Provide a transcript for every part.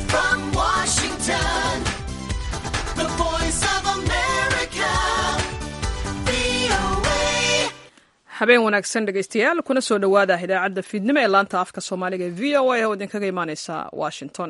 from Washington, the voice of America, VOA. habeen wanaagsan dhegaystayaal kuna soo dhowaada idaacadda fiidnimo ee laanta afka soomaaliga ee v o a oo idinkaga imaaneysa washington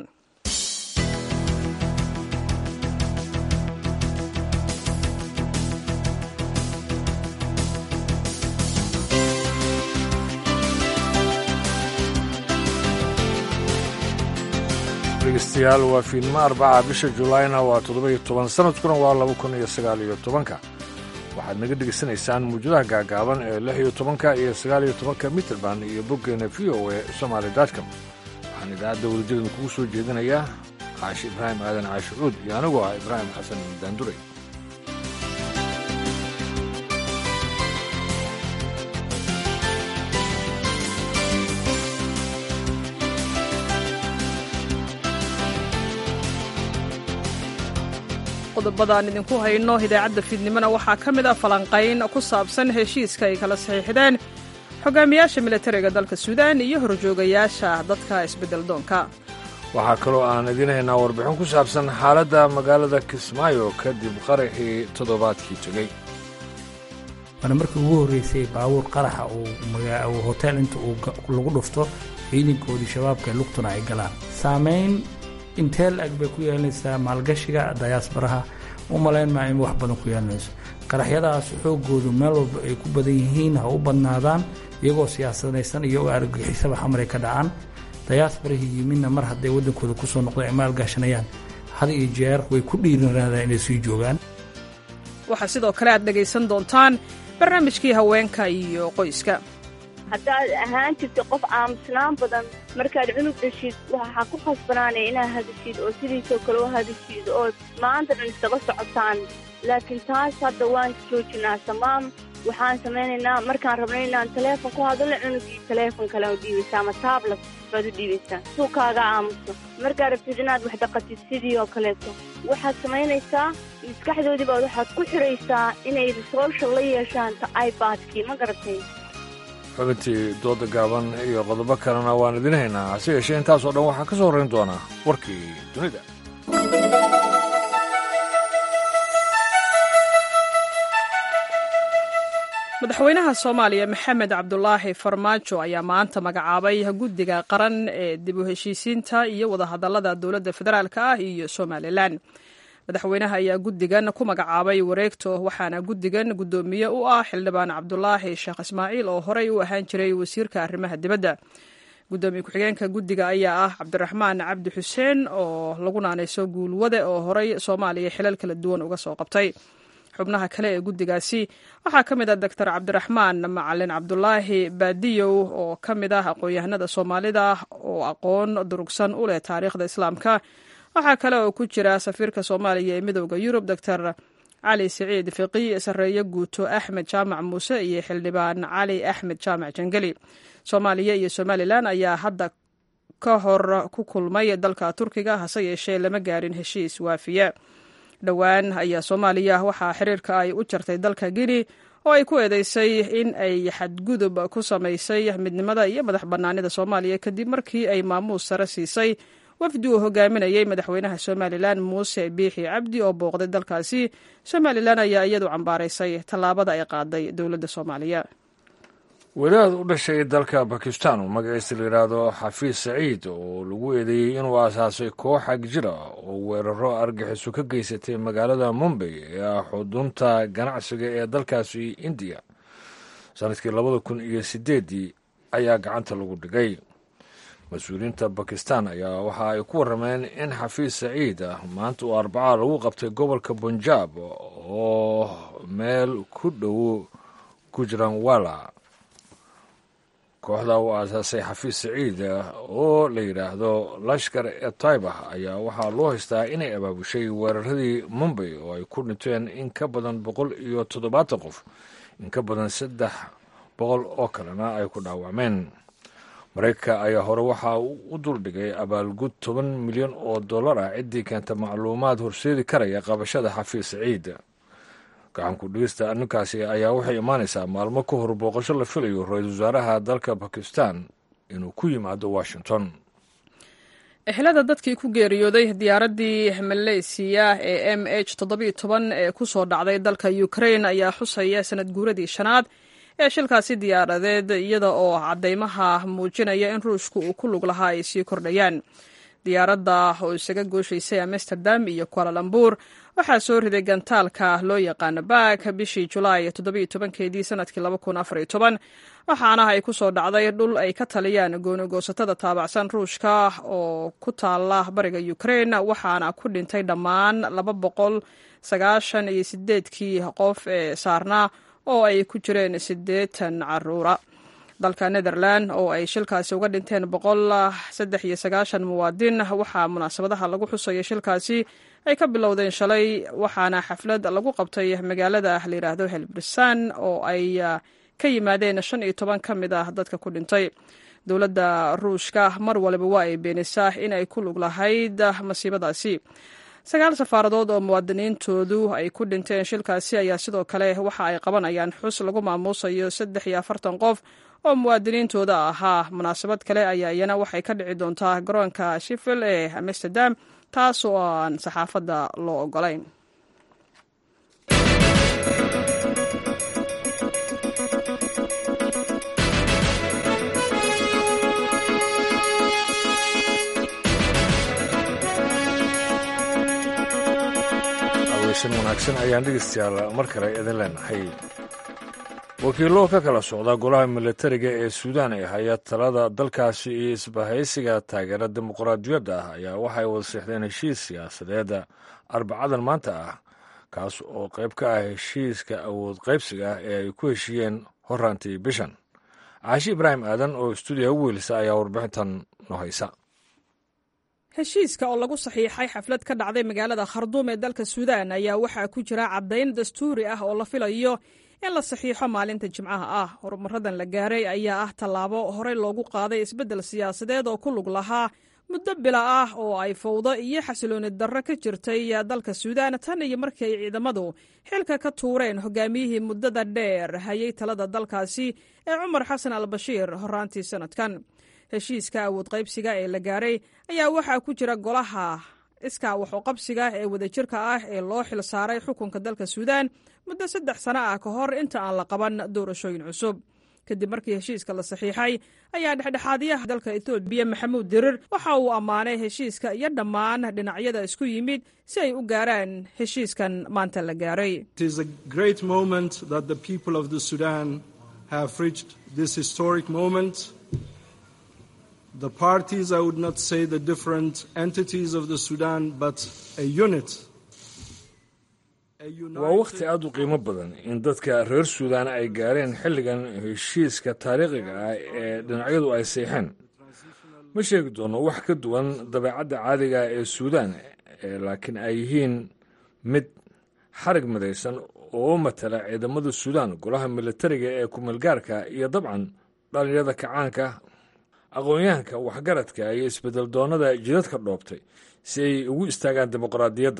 dhegeystayaal waa fiidnimo arbaca bisha julaayna waa toddoba-iyo toban sanadkuna waa laba kun iyo sagaal iyo tobanka waxaad naga dhegaysanaysaan muujadaha gaagaaban ee lix iyo tobanka iyo sagaal iyo tobanka mitrband iyo boggeena v o e somaali dotcom waxaan idaacadda welijadan kugu soo jeedinayaa caashi ibraahim aadan caashi cuud iyo anigoo ah ibraahim xasan daanduray qodobadaan idinku hayno idaacadda fiidnimona waxaa ka mid ah falanqayn ku saabsan heshiiska ay kala saxiixdeen xogaamiyaasha militariga dalka suudaan iyo horjoogayaasha dadka isbeddel doonka waxaa kaloo aan idiin haynaa warbixin ku saabsan xaaladda magaalada kismaayo kadib qaraxii toddobaadkii tegey waana markii ugu horreysay baabuur qaraxa uu magaa- uu hotel inta uu ga- lagu dhufto ciidankoodii shabaabka ee lugtuna ay galaan saamayn intee la-eg bay ku yeelanaysaa maalgashiga dayaasbaraha u malayn maa in wax badan ku yeelanayso qaraxyadaas xoogoodu meel walba ay ku badan yihiin ha u badnaadaan iyagoo siyaasadaysan iyo u argagixisaba xamaray ka dhacaan dayaasbarahii yimidna mar hadday waddankooda kusoo noqdeen ay maalgashanayaan had iyo jeer way ku dhiiranraadaan inay sii joogaan waxaa sidoo kale aad dhegaysan doontaan barnaamijkii haweenka iyo qoyska haddaad ahaan jirta qof aamusnaan badan markaad cunug dhashid waxaa ku khasbanaanaya inaad hadashid oo sidiisoo kale u hadashid oo maanta dhan isaga socotaan laakiin taas hadda waan joojinaa samaam waxaan samaynaynaa markaan rabnay inaan taleefon ku hadalno cunugii taleefon kale u dhiibaysaa ama taablet baad u dhiibaysaa suu kaaga aamuso markaad rabtid inaad wax dhaqatid sidii oo kaleeto waxaad samaynaysaa maskaxdoodii baad waxaad ku xidhaysaa inay social la yeeshaan ta ibadkii ma garatay xubintii dooda gaaban iyo qodobo kalena waan idiin haynaa hase yeeshee intaasoo dhan waxaa ka soo horrayn doonaa warkii dunida madaxweynaha soomaaliya maxamed cabdulaahi farmaajo ayaa maanta magacaabay guddiga qaran ee dib u heshiisiinta iyo wadahadallada dowladda federaalk ah iyo somalilan madaxweynaha ayaa guddigan ku magacaabay wareegto waxaana guddigan guddoomiye u ah xildhibaan cabdulaahi sheekh ismaaciil oo horey u ahaan jiray wasiirka arrimaha dibadda guddoomiye ku-xigeenka guddiga ayaa ah cabdiraxmaan cabdi xuseen oo lagu naanayso guulwade oo horey soomaaliya xilal kala duwan uga soo qabtay xubnaha kale ee guddigaasi waxaa ka mid ah doctor cabdiraxmaan macalin cabdulaahi baadiyow oo ka mid ah aqoon-yahanada soomaalida oo aqoon durugsan u leh taariikhda islaamka waxaa kale oo ku jira safiirka soomaaliya ee midooda yurub doctor cali siciid fiqi sareeye guuto axmed jaamac muuse iyo xildhibaan cali axmed jaamac jangeli soomaaliya iyo somalilan ayaa hadda ka hor ku kulmay dalka turkiga hase yeeshee lama gaarin heshiis waafiya dhowaan ayaa soomaaliya waxaa xiriirka ay u jartay dalka guinea oo ay ku eedeysay in ay xadgudub ku samaysay midnimada iyo madax bannaanida soomaaliya kadib markii ay maamuus sare siisay wafdi uu hogaaminayay madaxweynaha somalilan muuse biixi cabdi oo booqday dalkaasi somalilan ayaa iyadu cambaaraysay tallaabada ay qaaday dowladda soomaaliya wadaad u dhashay dalka bakistan oo magaciisa la yidhaahdo xafiis saciid oo lagu eedeeyey inuu aasaasay koox agjira oo weeraro argaxiso ka geysatay magaalada mumbay ee ah xudunta ganacsiga ee dalkaasi indiya sanadkii labada kun iyo sideeddii ayaa gacanta lagu dhigay mas-uuliyiinta bakistan ayaa waxa ay ku warrameen in xafiis saciid ah maanta uu arbacaa lagu qabtay gobolka bunjaab oo meel ku dhow gujranwala kooxda uu aasaasay xafiis saciid oo la yidhaahdo lashkar e taybah ayaa waxaa loo haystaa inay abaabushay weeraradii mumbay oo ay ku dhinteen in ka badan boqol iyo toddobaatan qof in ka badan saddex boqol oo kalena ay ku dhaawacmeen maraykanka ayaa hore waxa uu u duldhigay abaalgud toban milyan oo dollar ah ciddii keenta macluumaad horseedi karaya qabashada xafiis saciid gacanku dhigista arrinkaasi ayaa waxay imaanaysaa maalmo ka hor booqasho la filayo ra-iisul wasaaraha dalka bakistan inuu ku yimaado washington ehelada dadkii ku geeriyooday diyaaraddii maleysiya ee m h ee ku soo dhacday dalka ukrain ayaa xusaya sanad guuradii shanaad ee shilkaasi diyaaradeed iyada oo caddaymaha muujinaya in ruushku uu ku lug lahaa ay sii kordhayaan diyaaradda oo isaga gooshaysay amsterdam iyo kualalambur waxaa soo riday gantaalka loo yaqaano baak bishii julaay keedii sanadkii waxaana ay ku soo dhacday dhul ay ka taliyaan goonigoosatada taabacsan ruushka oo ku taala bariga ukrain waxaana ku dhintay dhammaan kii qof ee saarnaa oo ay ku jireen siddeetan caruura dalka netherland oo ay shilkaasi uga dhinteen muwaadin waxaa munaasabadaha lagu xusaya shilkaasi ay ka bilowdeen shalay waxaana xaflad lagu qabtay magaalada layidhaahdo helbrissan oo ay ka yimaadeen shan iyo toban ka mid ah dadka ku dhintay dowladda ruushka mar waliba waa ay beenisaa in ay ku lug lahayd masiibadaasi sagaal safaaradood oo muwaadiniintoodu ay ku dhinteen shilkaasi ayaa sidoo kale waxa ay qabanayaan xus lagu maamuusayo saddex iyo afartan qof oo muwaadiniintooda ahaa munaasabad kale ayaa iyana waxay ka dhici doontaa garoonka shifil ee amsterdam taas oo aan saxaafadda loo ogolayn wanaagsan ayaan dhegeystayaal mar kale idin leenahay wakiillo ka kala socda golaha milatariga ee suudaan ee haya talada dalkaasi iyo isbahaysiga taageera dimuqraadiyadda ah ayaa waxay wada seexdeen heshiis siyaasadeeda arbacadan maanta ah kaas oo qayb ka ah heshiiska awood qaybsiga ah ee ay ku heshiiyeen horaantii bishan caashi ibraahim aadan oo stuudiya u weelisa ayaa warbixintan noo haysa heshiiska oo lagu saxiixay xaflad ka dhacday magaalada kharduum ee dalka suudaan ayaa waxaa ku jira caddayn dastuuri ah oo la filayo in la saxiixo maalinta jimcaha ah horumaradan la gaaray ayaa ah tallaabo horey loogu qaaday isbeddel siyaasadeed oo ku lug lahaa muddo bila ah oo ay fawdo iyo xasilooni darro ka jirtay dalka suudaan tan iyo markii ay ciidamadu xilka ka tuureen hogaamiyihii muddada dheer hayay talada dalkaasi ee cumar xasan al bashiir horaantii sannadkan heshiiska awood qaybsiga ee la gaaray ayaa waxaa ku jira golaha iskaa waxuqabsiga ee wadajirka ah ee loo xil saaray xukunka dalka suudaan muddo saddex sano ah ka hor inta aan la qaban doorashooyin cusub kadib markii heshiiska la saxiixay ayaa dhexdhexaadiyaha dalka etoobiya maxamuud dirir waxa uu ammaanay heshiiska iyo dhammaan dhinacyada isku yimid si ay u gaaraan heshiiskan maanta la gaaray The parties, I would not say the different entities of the Sudan, but a unit. waa wakhti aad u qiimo badan in dadka reer suudaan ay gaareen xilligan heshiiska taariikhiga ah ee dhinacyadu ay seexeen ma sheegi doono wax ka duwan dabeecadda caadiga ee suudaan laakiin ay yihiin mid xarig midaysan oo matala ciidamada suudaan golaha militariga ee kumeelgaarka iyo dabcan dhallinyarada kacaanka aqoon-yahanka waxgaradka iyo isbedel doonnada jidadka dhoobtay si ay ugu istaagaan dimuqraadiyadda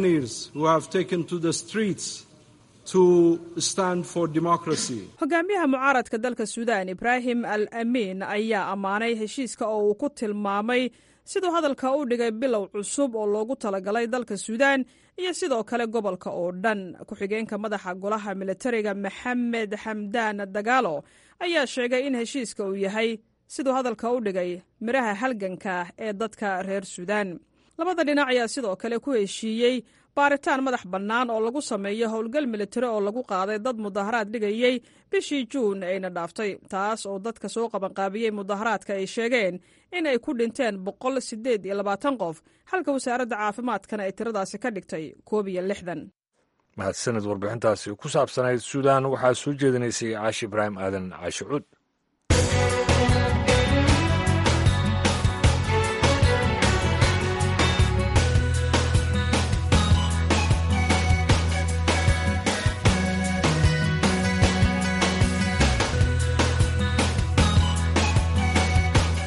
hogaamiyaha mucaaradka dalka suudaan ibraahim al amiin ayaa ammaanay heshiiska oo uu ku tilmaamay siduu hadalka u dhigay bilow cusub oo loogu talagalay dalka suudaan iyo sidoo kale gobolka oo dhan ku-xigeenka madaxa golaha militariga maxamed xamdaan dagaalo ayaa sheegay in heshiiska uu yahay siduu hadalka u dhigay midhaha halganka ee dadka reer suudaan labada dhinac ayaa sidoo kale ku heshiiyey baaritaan madax bannaan oo lagu sameeyo howlgal militari oo lagu qaaday dad mudaharaad dhigayey bishii juun ayna dhaaftay taas oo dadka soo qabanqaabiyey mudaharaadka ay sheegeen in ay ku dhinteen boqol siddeed iyo labaatan qof halka wasaaradda caafimaadkana ay tiradaasi ka dhigtay koob iyo lixdan mahadsanid warbixintaasi ku saabsanayd suudaan waxaa soo jeedinaysay caashi ibraahim aadan caashi cuud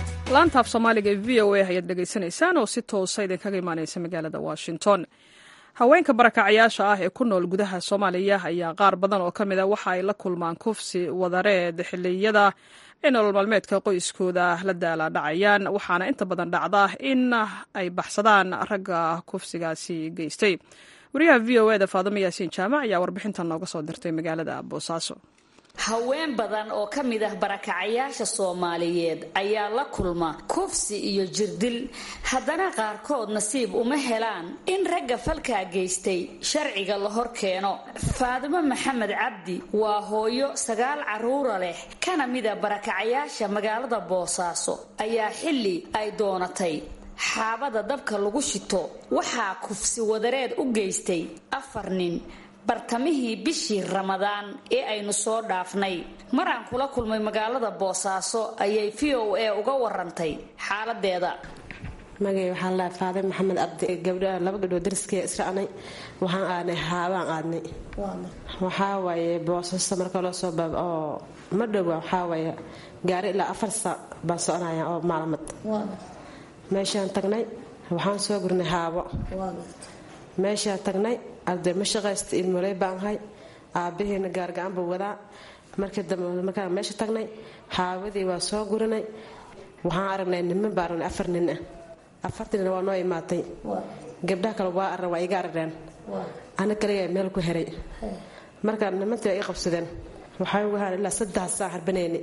laantaaf soomaaliga ee v o a ayaad dhegaysanaysaan oo si toosa idinkaga imaaneysa magaalada washington haweenka barakacayaasha ah ee ku nool gudaha soomaaliya ayaa qaar badan oo ka mid a waxa ay la kulmaan kufsi wadareed xilliyada ay nolol maalmeedka qoyskooda la daala dhacayaan waxaana inta badan dhacda in ay baxsadaan ragga kufsigaasi geystay wariyaha v o eda faadimo yaasiin jaamac ayaa warbixintan nooga soo dirtay magaalada boosaaso haween badan oo ka mid ah barakacayaasha soomaaliyeed ayaa la kulma kufsi iyo jirdil haddana qaarkood nasiib uma helaan in ragga falkaa geystay sharciga la hor keeno faadimo maxamed cabdi waa hooyo sagaal caruura leh kana mida barakacayaasha magaalada boosaaso ayaa xilli ay doonatay xaabada dabka lagu shito waxaa kufsi wadareed u geystay afar nin bartamihii bishii ramadaan ee aynu soo dhaafnay maraan kula kulmay magaalada boosaaso ayay v o a uga warantay xaaladeeda magay waxaa la faaday maxamed cabdi gabdha laba gabdhood dariskee isracnay waxaan aadnay haabaan aadnay waxaa waaye boosaaso marka loo soo baab oo ma dhowa waxaa waaye gaari ilaa afar saac baan soconaya oo maalmad meeshaan tagnay waxaan soo gurnay haabo meeshaan tagnay arday ma shaqaysta ilmoley baan ahay aabbaheena gaargacan buu wadaa markii dambe markaan meesha tagnay xaawadii waa soo gurinay waxaan aragnay niman baa aragnay afar nin ah afartiina waa noo imaatay gabdhaha kale waa arran waa iga arageen ana kaligaa meel ku heray markaa nimantii waa ii qabsadeen waxaan ugu haan ilaa saddex saac harbanayni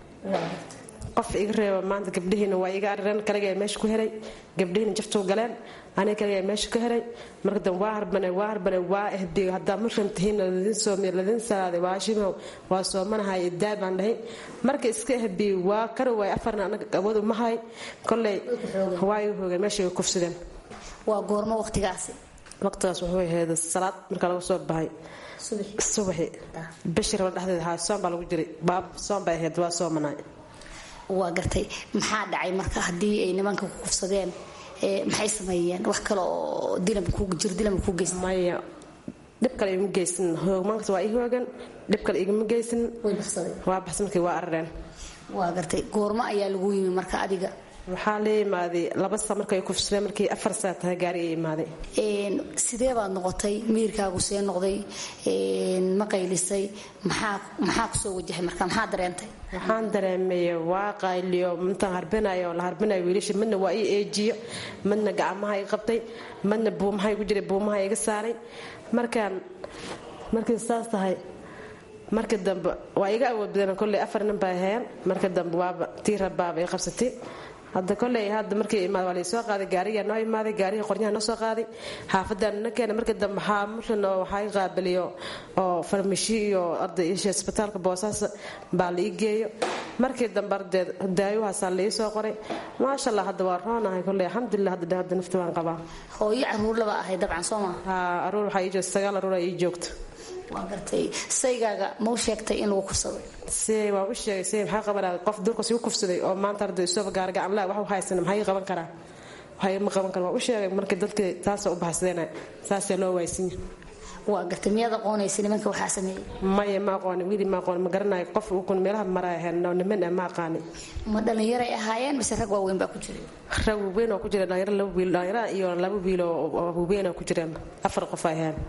qof iga reeba maanta gabdhihiina waa iga arareen kaligaa meesha ku heray gabdhihiina jaftuu galeen aniga kaligaa meesha ku heray marka dambe waa harbane waa harbane waa ehdiyo haddaa muslim tihiin ladin soomiy ladin salaaday waa shimow waa soomanahay idaa baan dhahay marka iska ehbiyo waa kari waay afarna anaga awood uma hay kolley waa iga hoogeen meesha iga kufsadeen waa goormo waqtigaasi waqtigaas wuxuu ahayd salaad marka laga soo baxay subaxi bishii raba dhexdeeda haa soon baa lagu jiray baab soon bay ahayd waa soomanaay waa gartay maxaa dhacay marka haddii ay nimanka ku kufsadeen maxay sameeyeen wax kale oo jirdilama ku geysan maya dhib kale igama geysan hoogmaankas waa ii hoogan dhib kale igama geysan waa baxsan markii waa arareen waa gartay goormo ayaa lagu yimi marka adiga waxaa la imaaday laba saa markay kufsadeen markii afar saa tahay gaari ay imaaday sidee baad noqotay miirkaagu see noqday ma qaylisay maxaa kusoo wajahay marka maxaa dareentay waxaan dareemay waa qayliyo intaan harbinayo la harbinayo wiilasha midna waa ii eejiyo midna gacmaha i qabtay midna buumaha igu jiray buumaha iga saaray markaan markii saas tahay markii dambe waa iga awood badan kolley afar nin bay ahayeen markii dambe waaba tii rabaaba i qabsatay hadda koley hadda markii imaad waa laysoo qaaday gaarigaa noo imaaday gaarigii qoryaha noo soo qaaday xaafadaan na keena markii dambe waxaa muslim oo waxaa i qaabiliyo oo farmashi iyo arday isha isbitaalka boosaaso baa la ii geeyo markii dambe ardeed daayuhaasaa la ii soo qoray maasha allah hadda waa roonahay koley alxamdulilah hadda hadda nafta waan qabaa hooyo caruur laba ahay dabcan soo maa haa aruur waxaa ii joogta sagaal aruur ii joogta waa gartay saygaaga ma u sheegtay in lagu kufsaday si waa u sheegay si maxaa qabanaa qof duurkaas igu kufsaday oo maanta arday isooba gaargacan laa wax u haysan maxaa ii qaban karaa waxa ma qaban kara waa u sheegay markii dadkii taasoo u baxsadeen saasaa loo waaysinya waa gartay miyaad aqoonaysa nimanka waxaa sameeyey maya ma aqooni wili ma aqooni ma garanayo qof ukun meelaha maraa ahayn oo niman ah ma aqaani ma dhallinyaray ahaayeen mise rag waaweyn baa ku jiray rag waaweyn oo ku jira dhalinyaro laba wiil dhalinyaro iyo laba wiil oo waaweyn oo ku jireen afar qof ay ahayn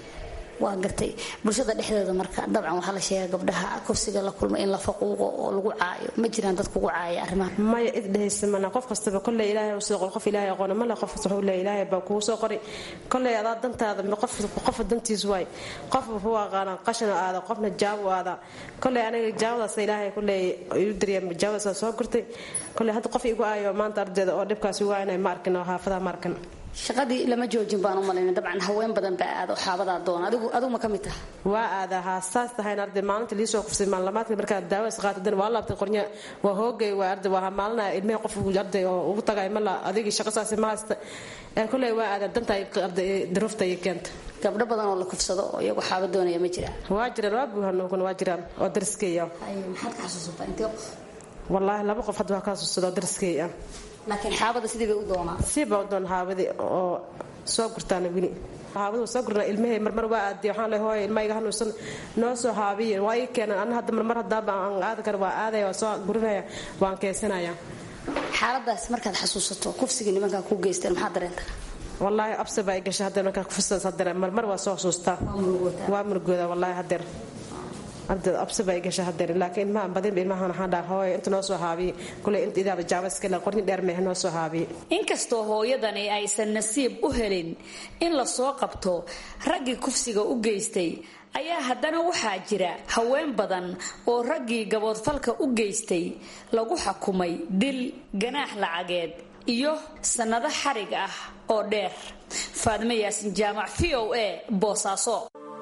waa gartay bulshada dhexdeeda marka dabcan waxaa la sheega gabdhaha kufsiga la kulma in la faquuqo oo lagu caayo ma jiraan dad kugu caaya arrimaha maya id dhehaysa mana qof kastaba kolley ilaahay soo qor qof ilaahay aqoona male qof kasta wuxuu leeyahay ilaahay baa kugu soo qoray kolley adaa dantaada qof qof dantiis waay qof wuxuu aqaana qashan aada qofna jaab u aada kolley aniga jaabadaas ilaahay kolley iu dariyay jaabadaas soo gurtay kolley hadda qof igu aayo maanta ardayda oo dhibkaas ugu aanay ma arkin oo xaafadaha ma arkin shaqadii lama joojin baan u malayna dabcan haween badan baa aada xaabadaa doona adigu adigu ma ka mid taha waa aada haa saas tahayna arday maalinta liisoo kufsay maalamaadka markaa daawas qaatadan waa laabtay qornya waa hoogay waa arday waa maalinaa ilmihii qof arday oo ugu tagay mala adigii shaqo saasi ma haysta ee kulley waa aada danta arday daruufta iyo keenta gabdho badan oo la kufsado oo iyagu xaaba doonaya ma jiraan waa jiraan waa buuhanokun waa jiraan oo dariskeeya maxaad ka xasuusataa intee qof wallaahi laba qof hadda waa ka xasuusada oo dariskeeya laakiin xaabada sidii bay u doonaa siiba u doon xaabadii oo soo gurtaana weli xaabadu soo gurnaa ilmahey marmar waa aadiy waxaan leh hooy ilmahayga hanuunsan noo soo haabiye waa ii keenan anna hadda marmar haddaaba aan aadi kara waa aadaya waa soo gurinaya waan keensanaya xaaladaas markaad xasuusato kufsigii nimankaa ku geysteen maxaa dareentaa wallaahi absi baa i gashay hadeer markaa kufursadas hadeer marmar waa soo xusuustaa waa murgooda wallaahi hadeer ardeed absi baa i gashay hadeer laakiin ilmahan badinba ilmahan waxaan dhaha hooy inta noo soo haabiye kuley inta idaaba jaaba iska le qorni dheer mehe noo soo haabiye inkastoo hooyadani aysan nasiib u helin in la soo qabto raggii kufsiga u geystay ayaa haddana waxaa jira haween badan oo raggii gaboodfalka u geystay lagu xukumay dil ganaax lacageed iyo sannado xarig ah oo dheer faadime yaasin jaamac v o a boosaaso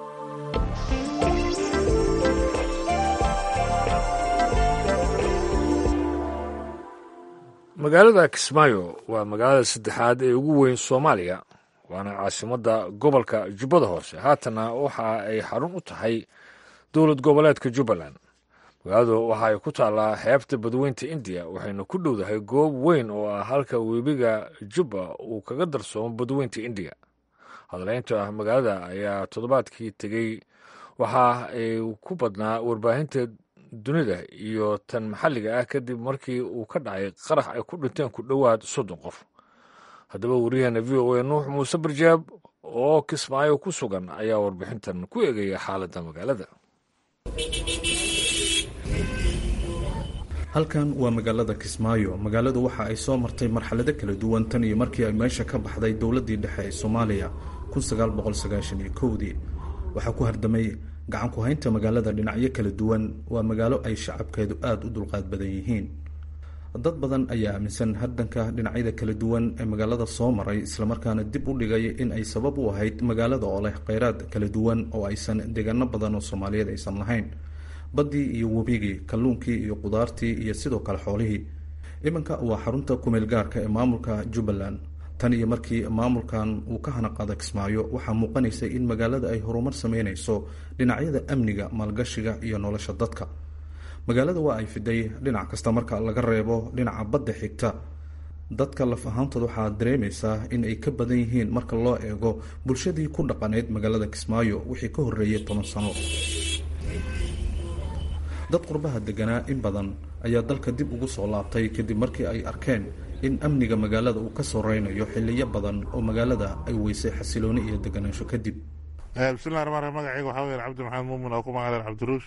magaalada kismaayo waa magaalada saddexaad ee ugu weyn soomaaliya waana caasimadda gobolka jubbada hoose haatana waxa ay xarun u tahay dowlad goboleedka jubbaland magaaladu waxa ay ku taallaa xeebta badweynta indiya waxayna ku dhowdahay goob weyn oo ah halka webiga jubba uu kaga darsoomo badweynta indiya hadleynta magaalada ayaa toddobaadkii tegey waxa ay ku badnaa warbaahinta dunida iyo tan maxalliga ah kadib markii uu ka dhacay qarax ay ku dhinteen ku dhowaad soddon qof haddaba wariyaheena v o a nuux muuse barjaab oo kismaayo ku sugan ayaa warbixintan ku eegaya xaaladda magaalada halkan waa magaalada kismaayo magaaladu waxa ay soo martay marxalado kala duwan tan iyo markii ay meesha ka baxday dowladdii dhexe ee soomaaliya dii waxaa ku hardamay gacan ku haynta magaalada dhinacyo kala duwan waa magaalo ay shacabkeedu aada u dulqaad badan yihiin dad badan ayaa aaminsan hardanka dhinacyada kala duwan ee magaalada soo maray islamarkaana dib u dhigay in ay sabab u ahayd magaalada oo leh kheyraad kala duwan oo aysan deegaano badan oo soomaaliyeed aysan lahayn baddii iyo webigii kalluunkii iyo qudaartii iyo sidoo kale xoolihii iminka waa xarunta kumeel gaarka ee maamulka jubbaland tan iyo markii maamulkan uu ka hanaqaada kismaayo waxaa muuqanaysa in magaalada ay horumar sameynayso dhinacyada amniga maalgashiga iyo nolosha dadka magaalada waa ay fiday dhinac kasta marka laga reebo dhinaca badda xigta dadka laf ahaantood waxaa dareemaysaa in ay ka badan yihiin marka loo eego bulshadii ku dhaqaneyd magaalada kismaayo wixii ka horreeyay toban sano dad qurbaha deganaa in badan ayaa dalka dib ugu soo laabtay kadib markii ay arkeen in amniga magaalada uu ka soreynayo xiliyo badan oo magaalada ay weysay xasilooni iyo deganaansho kadib bismillahi ramaan rahiim magacayga waxaa weya cabdi maxamed muumin oo ku magaleen cabdiruush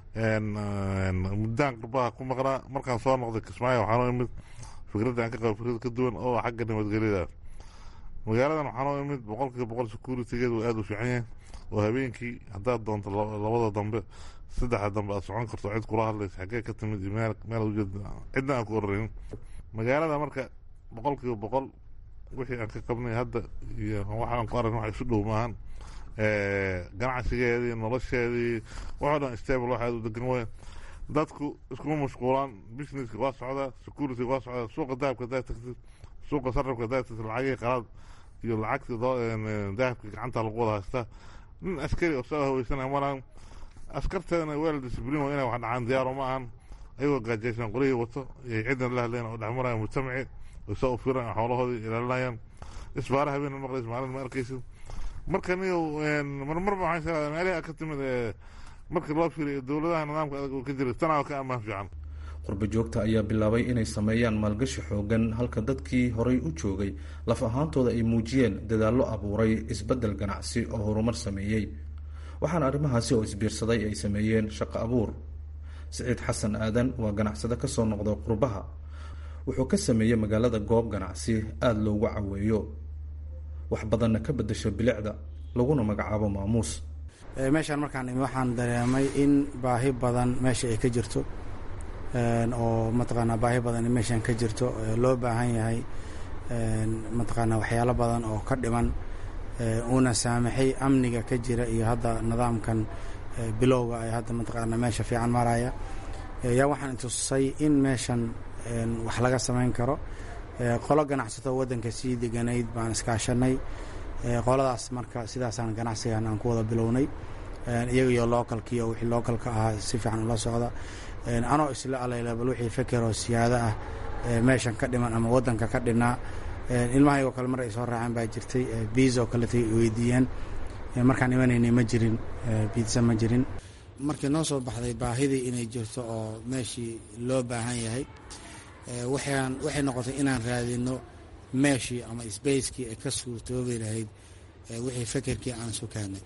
muddaan qurbaha ku maqnaa markaan soo noqday kismaayo waxaan u imid fikradda aan ka qabo fikrad ka duwan oo xagga nabadgelyada magaaladan waxaan u imid boqolkiiba boqol securitygeed uu aada u fiican yahay oo habeenkii haddaad doonto labada dambe saddexda dambe aad socon karto cid kula hadlaysa xaggee ka timid iyo meel meel ujeed cidna aan ku ororeynin magaalada marka boqolkiiba boqol wixii aan ka qabnay hadda iyo waxaan ku aragn wax isu dhow maahan ganacsigeedii nolosheedii waxoo dhan stable wax aad u degan weyn dadku iskuma mashquulaan businesska waa socdaa security waa socdaa suuqa dahabka hadaa tagtid suuqa sarrafka hadaa tagtid lacagihii qalaad iyo lacagtii dahabka gacanta lagu wada haystaa nin askari oo soo haweysanaya malaan askarteedana weel discibliin waa inay wax dhacaan diyaaro ma ahan ayagoo gaajaysan qorihii wato iyo ciddan la hadlayan oo dhexmaraya mujtamaci oo saa u firan xoolahoodii ilaalinayaan isbaara habeen maqlays maalin ma arkaysid marka niyo marmarba waxaan sheegada meelaha ka timid ee markii loo fiiriyo dowladaha nidaamka adag oo ka jira tanaa ka ammaan fiican qurba joogta ayaa bilaabay inay sameeyaan maalgashi xoogan halka dadkii horay u joogay laf ahaantooda ay muujiyeen dadaallo abuuray isbeddel ganacsi oo horumar sameeyey waxaana arrimahaasi oo isbiirsaday ay sameeyeen shaqo abuur siciid xasan aadan waa ganacsade ka soo noqda qurbaha wuxuu ka sameeyey magaalada goob ganacsi aada loogu caweeyo wax badanna ka beddesho bilicda laguna magacaabo maamuus meeshaan markaan imi waxaan dareemay in baahi badan meesha ay ka jirto oo mataqaanaa baahi badan in meeshaan ka jirto loo baahan yahay mataqaanaa waxyaalo badan oo ka dhiman uuna saamaxay amniga ka jira iyo hadda nidaamkan bilowga ay hadda mataqaanaa meesha fiican maraya yaa waxaan itusay in meeshan wax laga samayn karo qolo ganacsato waddanka sii deganayd baan iskaashanay qoladaas marka sidaasaan ganacsigan aan ku wada bilownay iyaga iyo localkiiyo wixii localka ahaa si fiican ula socda anoo isla alayla bal wixii fekeroo siyaado ah meeshan ka dhiman ama waddanka ka dhinaa ilmahaygo kale mar ay soo raaceen baa jirtay biis oo kaletay weydiiyeen markaan imanaynay ma jirin biidsa ma jirin markii noo soo baxday baahidii inay jirto oo meeshii loo baahan yahay waxaan waxay noqotay inaan raadino meeshii ama sbacekii ay ka suurtoobi lahayd wixii fekerkii aan sukaanay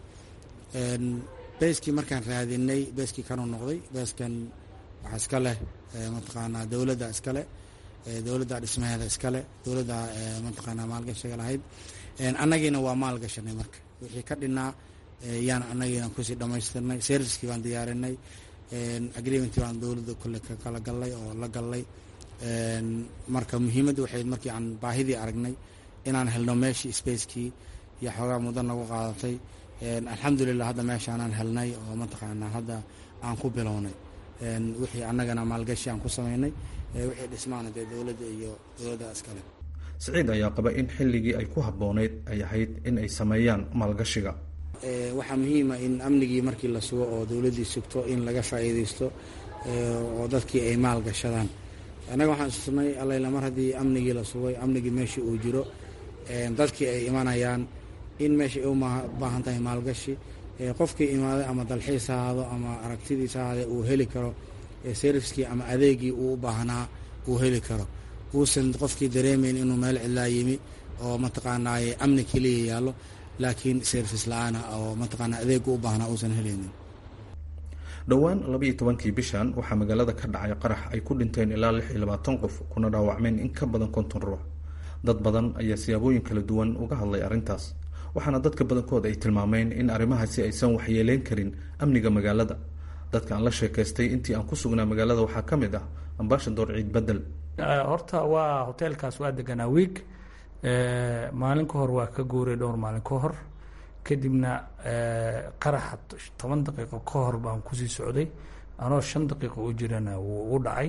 beskii markaan raadinay beskii kanuu noqday beskan waxaa iska leh mataqaanaa dowladda iska leh dowladda dhismaheeda iska leh dowladda mataqaanaa maalgashiga lahayd annagiina waa maalgashanay marka wixii ka dhinaa yaan annagiina kusii dhammaystirnay servicekii baan diyaarinay agreementii baan dowladda kule ka kala gallay oo la gallay marka muhiimadda waxayd markii aan baahidii aragnay inaan helno meeshii spacekii iyo xoogaa muddo nagu qaadatay alxamdulilah hadda meeshaanaan helnay oo mataqaanaa hadda aan ku bilownay wixii annagana maalgashi aan ku samaynay wixii dhismaana dee dowladda iyo dowladda iskale siciid ayaa qaba in xilligii ay ku habboonayd ay ahayd in ay sameeyaan maalgashiga waxaa muhiima in amnigii markii la sugo oo dowladdii sugto in laga faa'iidaysto oo dadkii ay maal gashadaan annaga waxaan istusnay allayla mar haddii amnigii la sugay amnigii meeshii uu jiro dadkii ay imanayaan in meesha ay u baahan tahay maalgashi qofkii imaaday ama dalxiis ha ahaado ama aragtidiis ha ahaadee uu heli karo serviskii ama adeegii uu u baahnaa uu heli karo uusan qofkii dareemayn inuu meel cidlaa yimi oo mataqaanaa amni keliya yaallo laakiin service la-aana oo mataqaanaa adeegu u baahnaa uusan helaynin dhowaan labaiyo tobankii bishan waxaa magaalada ka dhacay qarax ay ku dhinteen ilaa lix iyo labaatan qof kuna dhaawacmeen in ka badan konton ruux dad badan ayaa siyaabooyin kala duwan uga hadlay arrintaas waxaana dadka badankood ay tilmaameen in arrimahaasi aysan waxyeeleyn karin amniga magaalada dadka aan la sheekaystay intii aan ku sugnaa magaalada waxaa ka mid ah ambashador ciid bedel horta waa hoteelkaas waa deganaa wiig maalin ka hor waa ka guuray dhowr maalin ka hor kadibna qaraxa toban daqiiqo ka hor baan kusii socday anoo shan daqiiqo u jirana wuu ugu dhacay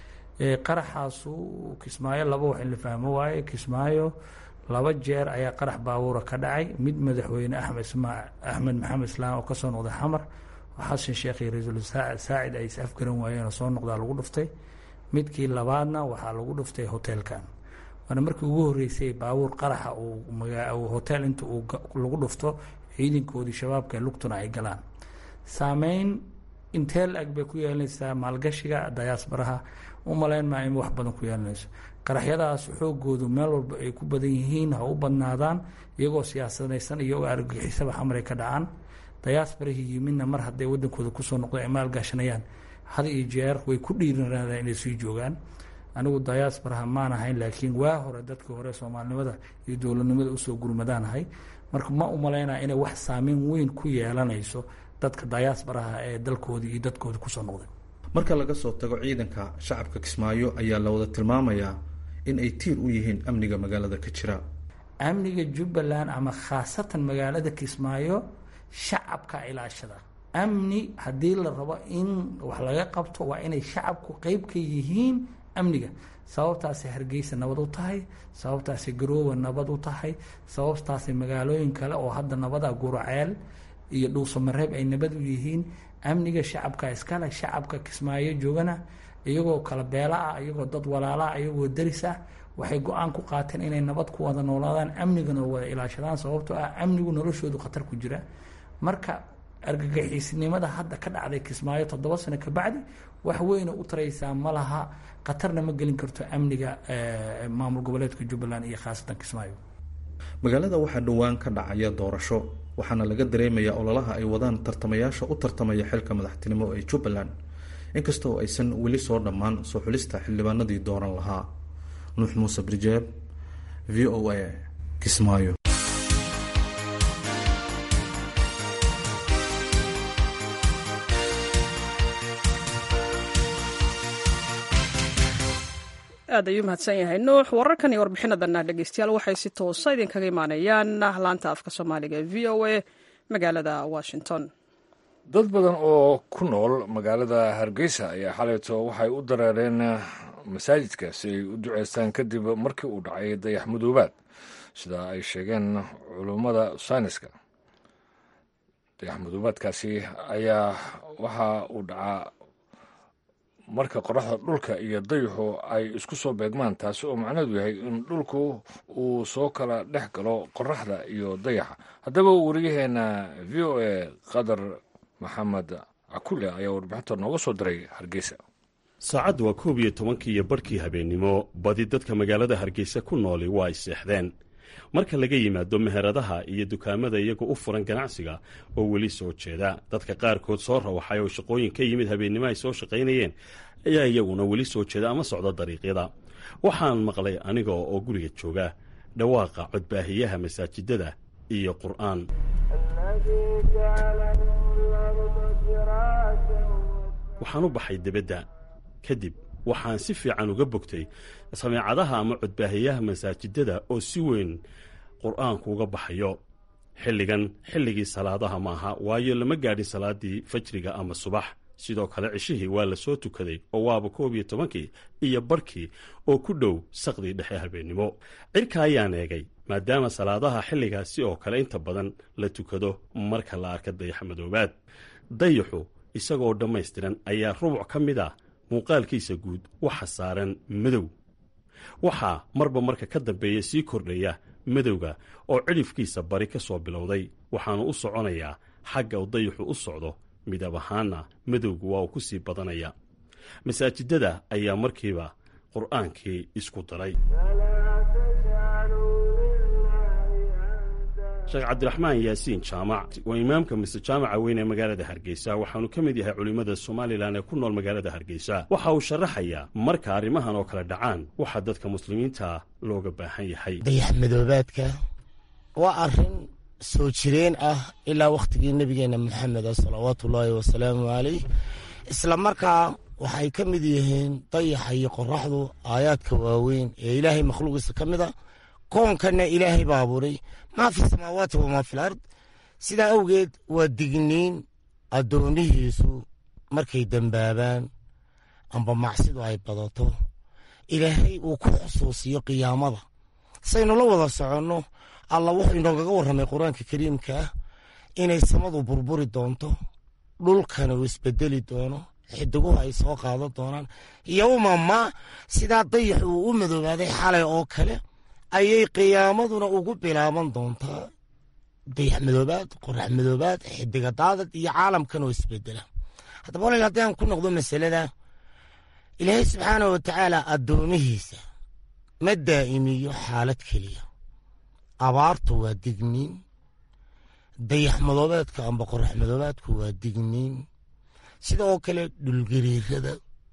qaraxaasu kismaayo laba wax in la fahmo waaye kismaayo laba jeer ayaa qarax baabuura ka dhacay mid madaxweyne axmed axmed maxamed islaam oo kasoo noqday xamar oo xasan sheekh iyo ra-iisul saacid ay is afgaran waayeen oo soo noqdaa lagu dhuftay midkii labaadna waxaa lagu dhuftay hoteelkan waana markii ugu horeysay baabuur qaraxa uu hotel inta uu lagu dhufto ciidankoodii shabaabka lugtuna ay galaan saameyn intee la-eg bay ku yeelanaysaa maalgashiga dayaasbaraha u malayn maa in wax badan ku yeelanayso qaraxyadaas xoogoodu meel walba ay ku badan yihiin ha u badnaadaan iyagoo siyaasadaysan iyagoo argagixisaba xamar ay ka dhacaan dayaasbarahii yimidna mar hadday wadankooda kusoo noqdo ay maalgashanayaan had iyo jeer way ku dhiiranaadaan inay sii joogaan anigu dayaasbaraha maan ahayn laakiin waa hore dadkii hore soomaalinimada iyo dowladnimada usoo gurmadaan ahay marka ma u malaynaya inay wax saameyn weyn ku yeelanayso dadka dayaasbaraha ee dalkoodii iyo dadkoodii kusoo noqday marka laga soo tago ciidanka shacabka kismaayo ayaa la wada tilmaamayaa in ay tiir u yihiin amniga magaalada ka jira amniga jubbaland ama khaasatan magaalada kismaayo shacabka ilaashada amni haddii la rabo in wax laga qabto waa inay shacabku qeyb ka yihiin amniga sababtaasay hargeysa nabad u tahay sababtaasay garoowa nabad u tahay sababtaasay magaalooyin kale oo hadda nabada guraceel iyo dhuusamareeb ay nabad u yihiin amniga shacabka iskale shacabka kismaayo joogana iyagoo kala beela ah iyagoo dad walaala ah iyagoo daris ah waxay go-aan ku qaateen inay nabad ku wada noolaadaan amnigana wada ilaashadaan sababtoo ah amnigu noloshoodu khatar ku jira marka argagixiisnimada hadda ka dhacday kismaayo toddoba sano kabacdi wax weyna u taraysaa ma laha khatarna ma gelin karto amniga maamul goboleedka jubbaland iyo khaasatan kismaayo magaalada waxaa dhowaan ka dhacaya doorasho waxaana laga dareemayaa ololaha ay wadaan tartamayaasha u tartamaya xilka madaxtinimo ee jubbaland inkasta oo aysan weli soo dhammaan soo xulista xildhibaanadii dooran lahaa nuux muuse brijeeb v o a kismaayo aad ayuu mahadsan yahay nuux wararkan iyo warbixinadana dhegeystayaal waxay si toosa idinkaga imaanayaan laanta afka soomaaliga ee v o a magaalada washington dad badan oo ku nool magaalada hargeysa ayaa xalayto waxay u dareereen masaajidka si ay u duceystaan kadib markii uu dhacay dayax madoobaad sida ay sheegeen culummada sayniska dayax madoobaadkaasi ayaa waxa uu dhacaa marka qoraxda dhulka iyo dayaxu ay isku soo beegmaan taasi oo macnaheedu yahay in dhulku uu soo kala dhex galo qoraxda iyo dayaxa haddaba wariyaheena v o a qadar maxamed cakule ayaa warbixinta nooga soo diray hargeysa saacaddu waa koob iyo tobankii iyo barhkii habeennimo badi dadka magaalada hargeysa ku nooli waa ay seexdeen marka laga yimaado meheradaha iyo dukaamada iyagoo u furan ganacsiga oo weli soo jeeda dadka qaarkood soo rawaxay oo shaqooyin ka yimid habeennimo ay soo shaqaynayeen ayaa iyaguna weli soo jeeda ama socda dariiqyada waxaan maqlay aniga oo guriga jooga dhawaaqa codbaahiyaha masaajidada iyo qur'aan waxaan u baxay debadda kadib waxaan si fiican uga bogtay sameecadaha ama codbaahiyaha masaajidada oo si weyn qur'aanku uga baxayo xilligan xilligii salaadaha ma aha waayo lama gaadhin salaaddii fajriga ama subax sidoo kale cishihii waa la soo tukaday oo waaba koob iyo tobankii iyo barhkii oo ku dhow saqdii dhexe habeennimo cirka ayaan eegay maadaama salaadaha xilligaasi oo kale inta badan la tukado marka la arka dayaxmadoobaad dayaxu isagoo dhammaystiran ayaa rubuc ka mid ah muuqaalkiisa guud waxa saaran madow waxaa marba marka ka dambeeya sii kordhaya madowga oo cidhifkiisa bari ka soo bilowday waxaanu u soconayaa xagga uu dayaxu u socdo midab ahaanna madowgu waa uu ku sii badanaya masaajidada ayaa markiiba qur'aankii isku daray sheekh cabdiraxmaan yaasiin jaamac waa imaamka mise jaamaca weyn ee magaalada hargeysa waxaanu ka mid yahay culimmada somalilan ee ku nool magaalada hargeysa waxa uu sharaxayaa marka arrimahan oo kale dhacaan waxaa dadka muslimiinta looga baahan yahay dayax madoobaadka waa arrin soo jireen ah ilaa wakhtigii nebigeenna maxameda salawaatu ullaahi wasalaamu caleyh isla markaa waxay ka mid yihiin dayaxa iyo qoraxdu aayaadka waaweyn ee ilaahay makhluuqiisa ka mid a koonkanna ilaahay baa abuuray maa fi samaawaati wamaa fi lard sidaa awgeed waa digniin addoonnihiisu markay dembaabaan amba macsidu ay badato ilaahay uu ku xusuusiyo qiyaamada saynu la wada soconno alla wuxuu inoogaga warramay qur-aanka kariimka ah inay samadu burburi doonto dhulkana uu isbedeli doono xidiguhu ay soo qaadan doonaan yowma ma sidaa dayaxu uu u madoobaaday xalay oo kale ayay qiyaamaduna ugu bilaaban doontaa dayax madoobaad qorax madoobaad xidiga daadad iyo caalamkan oo isbedela haddaba walaal haddii aan ku noqdo masalada ilaahay subxaanah wa tacaala addoomihiisa ma daa'imiyo xaalad keliya abaartu waa digniin dayax madoobeedka amba qorax madoobaadku waa digniin sida oo kale dhulgariirada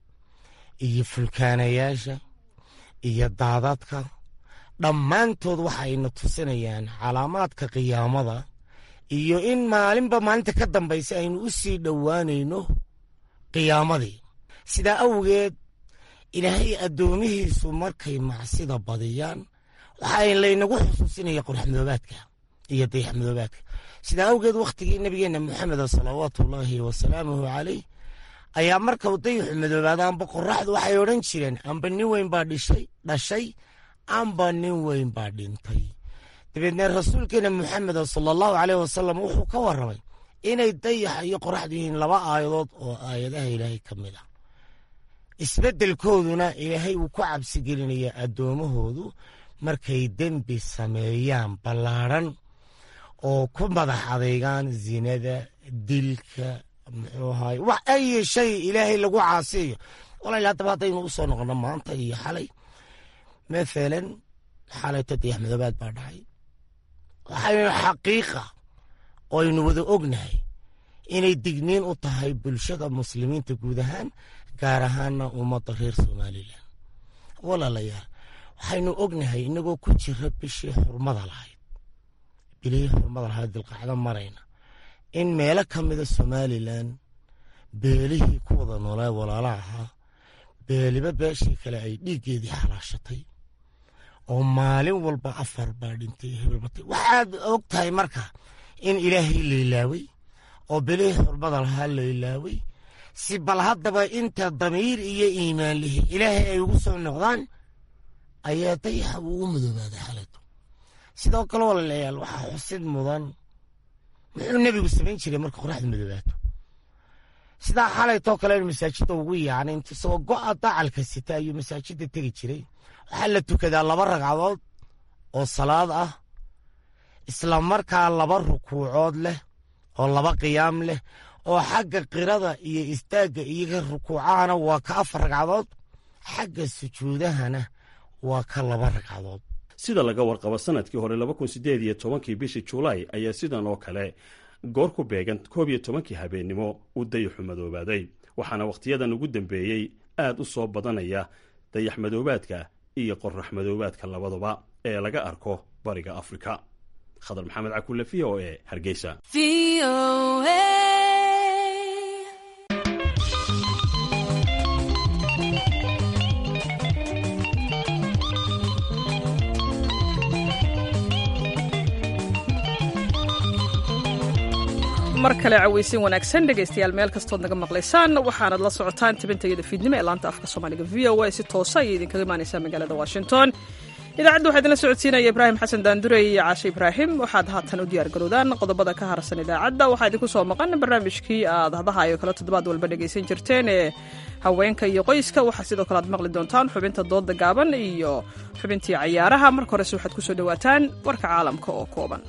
iyo fulkaanayaasha iyo daadadka dhammaantood waxayna tusinayaan calaamaadka qiyaamada iyo in maalinba maalinta ka dambaysa aynu u sii dhowaanayno qiyaamadii sidaa awgeed ilaahay addoomihiisu markay macsida badiyaan waxaa laynagu xusuusinaya qorax madoobaadka iyo dayax madoobaadka sidaa awgeed wakhtigii nebigeenna moxameda salawaatu ullaahi wasalaamuhu caleyh ayaa marka dayaxu madoobaada amba qoraxdu waxay odhan jireen amba nin weyn baa dhishay dhashay amba nin weyn baa dhintay dabeedna rasuulkeena moxameda sala allahu caleyh wasalam wuxuu ka warramay inay dayaxa iyo qoraxdu yihiin laba aayadood oo aayadaha ilaahay ka mid ah isbeddelkooduna ilaahay uu ku cabsigelinaya addoommahoodu markay dembi sameeyaan ballaadhan oo ku madax adeygaan zinada dilka muxuu ahaay wax ay shay ilaahay lagu caasiyo walaal haddaba haddaynu u soo noqono maanta iyo xalay maalan xalayto dayax madoobaad baa dhacay waxaynu xaqiiqa oo aynu wada ognahay inay digniin u tahay bulshada muslimiinta guud ahaan gaar ahaana ummadda reer somalilan walaalayaal waxaynu ognahay inagoo ku jira bishii xurmada lahayd bilihii xurmada lahayd dilqacdo marayna in meelo ka mida somalilan beelihii ku wada noolaa walaala ahaa beeliba beeshii kale ay dhiiggeedii xalaashatay oo maalin walba afar baa dhintay hebelbatay waxaad og tahay marka in ilaahay laylaaway oo bilihii xurmada lahaa laylaaway si bal haddaba inta damiir iyo iimaan lihi ilaahay ay ugu soo noqdaan ayaa dayaxa uu u madoobaaday xalayto sidoo kale walaalayaal waxaa xusid mudan muxuu nebigu samayn jiray marka qoraxda madoobaato sidaa xalaytoo kale masaajidda ugu yaacnay int isagoo go'a dacalka sita ayuu masaajidda tegi jiray waxaa la tukadaa laba ragcadood oo salaad ah isla markaa laba rukuucood leh oo laba qiyaam leh oo xagga qirada iyo istaagga iyo rukuucahana waa ka afar ragcadood xagga sujuudahana waa ka laba ragcadood sida laga warqabo sanadkii hore laba kun sideed iyo tobankii bishii julaay ayaa sidan oo kale goor ku beegan koob iyo tobankii habeennimo uu dayaxu madoobaaday waxaana wakhtiyadan ugu dambeeyey aad u soo badanaya dayax madoobaadka iyo qorax madoobaadka labaduba ee laga arko bariga afrika khadar maxamed cakulle v o e hargeysa mar kale cawaysin wanaagsan dhegaystayaal meel kastood naga maqlaysaan waxaanad la socotaan tabintayada fiidnimo ee laanta afka soomaaliga v o a si toosa ayay idinkaga imaanaysaa magaalada washington idaacadda waxaa idinla socodsiinaya ibraahim xasan daandurey iyo caashe ibraahim waxaad haatan u diyaar garowdaan qodobada ka harsan idaacadda waxaa idinku soo maqan barnaamijkii aad hadahayo kale toddobaad walba dhegaysan jirteen ee haweenka iyo qoyska waxaa sidoo kale aad maqli doontaan xubinta dooda gaaban iyo xubintii cayaaraha marka horese waxaad kusoo dhowaataan warka caalamka oo kooban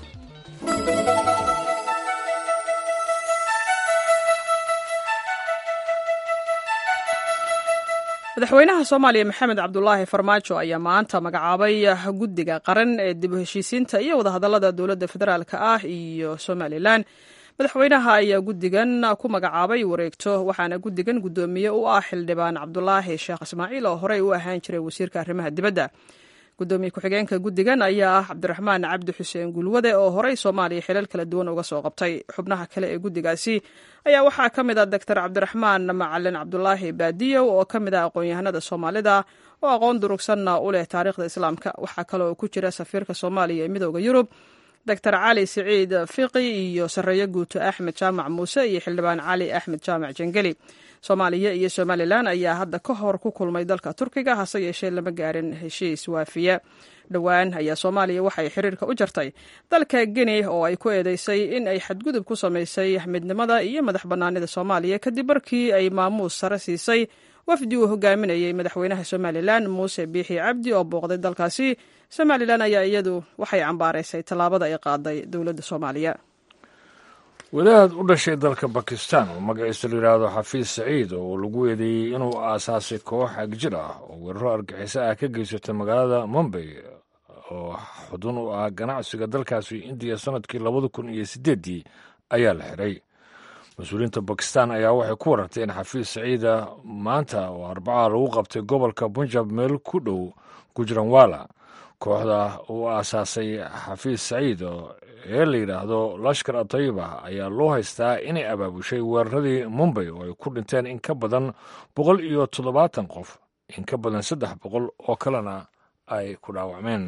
madaxweynaha soomaaliya maxamed cabdulaahi farmaajo ayaa maanta magacaabay guddiga qaran ee dib u heshiisiinta iyo wadahadallada dowladda federaalk ah iyo somalilan madaxweynaha ayaa guddigan ku magacaabay wareegto waxaana guddigan guddoomiye u ah xildhibaan cabdulaahi sheekh ismaaciil oo horey u ahaan jiray wasiirka arrimaha dibadda gudoomiye ku-xigeenka guddigan ayaa ah cabdiraxmaan cabdi xuseen gulwade oo horey soomaaliya xilal kala duwan uga soo qabtay xubnaha kale ee guddigaasi ayaa waxaa ka mid ah doctor cabdiraxmaan macalin cabdulaahi baadiyow oo ka mid ah aqoon-yahanada soomaalida oo aqoon durugsanna u leh taariikhda islaamka waxaa kale oo ku jira safiirka soomaaliya ee midooda yurub doctor cali siciid fiqi iyo sareeyo guuto axmed jaamac muuse iyo xildhibaan cali axmed jaamac jengeli soomaaliya iyo somalilan ayaa hadda ka hor ku kulmay dalka turkiga hase yeeshee lama gaarin heshiis waafiya dhowaan ayaa soomaaliya waxay xiriirka u jartay dalka geni oo ay ku eedeysay in ay xadgudub ku samaysay midnimada iyo madax bannaanida soomaaliya kadib markii ay maamuus sare siisay wafdi uu hogaaminayay madaxweynaha somalilan muuse biixi cabdi oo booqday dalkaasi somalilan ayaa iyadu waxay cambaaraysay tallaabada ay qaaday dowladda soomaaliya wadaad u dhashay dalka bakistan oo magaciisa la yidhaahdo xafiis saciid oo lagu eedeeyey inuu aasaasay koox agjir ah oo weeraro argaxiso ah ka geysatay magaalada mumbay oo xudun u ah ganacsiga dalkaasi indiya sannadkii labada kun iyo siddeeddii ayaa la xiray mas-uuliyiinta bakistan ayaa waxay ku warartay in xafiis saciida maanta oo arbaca lagu qabtay gobolka punjab meel ku dhow gujranwala kooxda uu aasaasay xafiis saciid ee la yidhaahdo lashkar atayiba ayaa loo haystaa inay abaabushay weeraradii mumbay oo ay ku dhinteen in ka badan boqol iyo toddobaatan qof in ka badan saddex boqol oo kalena ay ku dhaawacmeen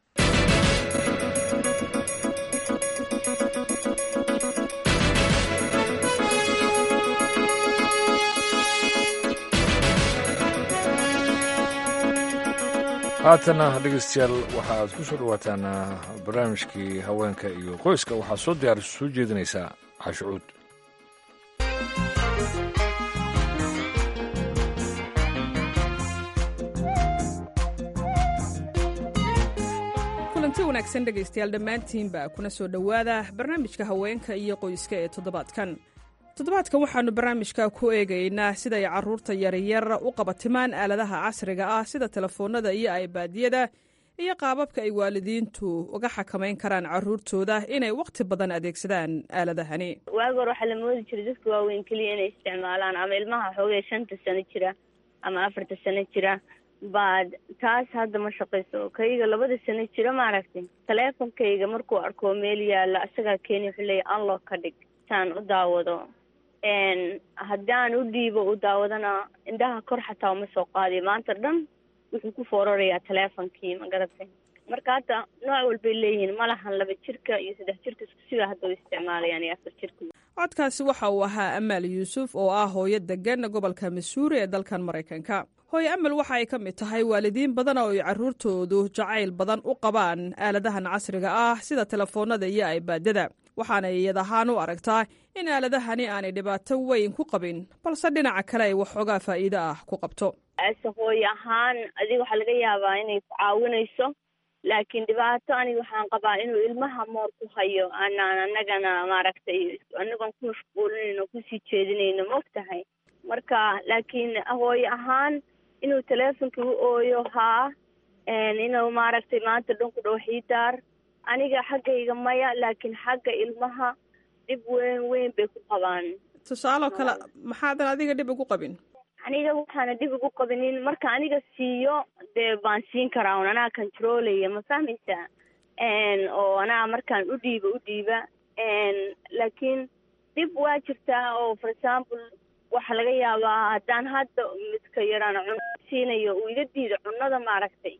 haatana dhegeystayaal waxa aad ku soo dhowaataan barnaamijkii haweenka iyo qoyska waxaa soo diyaar soo jeedinaysaa cashucuud kulanti wanaagsan dhegaystayaal dhammaantiinba kuna soo dhowaada barnaamijka haweenka iyo qoyska ee toddobaadkan toddobaadkan waxaannu barnaamijka ku eegaynaa siday carruurta yaryar u qabatimaan aaladaha casriga ah sida telefoonnada iyo aybaadiyada iyo qaababka ay waalidiintu uga xakamayn karaan carruurtooda inay wakhti badan adeegsadaan aaladahani waagi hore waxaa la moodi jiray dadka waaweyn keliya inay isticmaalaan ama ilmaha xoogay shanta sano jira ama afarta sano jira baad taas hadda ma shaqayso kayga labada sano jira maaragtay taleefonkayga markuu arko meel yaalla isagaa keeni wuxuu leeya unlock ka dhig saan u daawado haddaan u dhiibo u daawadana indhaha kor xataa uma soo qaadiyo maanta dhan wuxuu ku foorarayaa teleefonkii ma garatay marka hadda nooc walbay leeyihiin ma lahan laba jirka iyo saddex jirka isku sidaa hadda u isticmaalayaan iyo afar jirka codkaasi waxa uu ahaa amaal yuusuf oo ah hooyo degan gobolka masuuri ee dalkan maraykanka hooyo amal waxa ay ka mid tahay waalidiin badan oo ay carruurtoodu jacayl badan u qabaan aaladahan casriga ah sida telefoonnada iyo aybaadada waxaana iyad ahaan u aragtaa in aaladahani aanay dhibaato weyn ku qabin balse dhinaca kale ay waxoogaa faa'iido ah ku qabto ase hooy ahaan adiga waxaa laga yaabaa inay ku caawinayso laakiin dhibaato aniga waxaan qabaa inuu ilmaha moor ku hayo anaan annagana maaragtay anagoon ku mashquulinayno kusii jeedinayno ma og tahay marka laakiin hooyo ahaan inuu teleefonka u ooyo haa inuu maaragtay maanta dhan ku dhow xiidaar aniga xaggayga maya laakiin xagga ilmaha dhib weyn weyn bay ku qabaan tusaaloo kale maxaadan adiga dhib ugu qabin aniga waxaana dhib ugu qabinin marka aniga siiyo dee baan siin karaa un anaa controlaya ma fahmaysaa oo anaa markaan u dhiiba u dhiiba laakiin dhib waa jirtaa oo for example waxaa laga yaabaa haddaan hadda midka yaraan cuno siinayo uu iga diido cunada maaragtay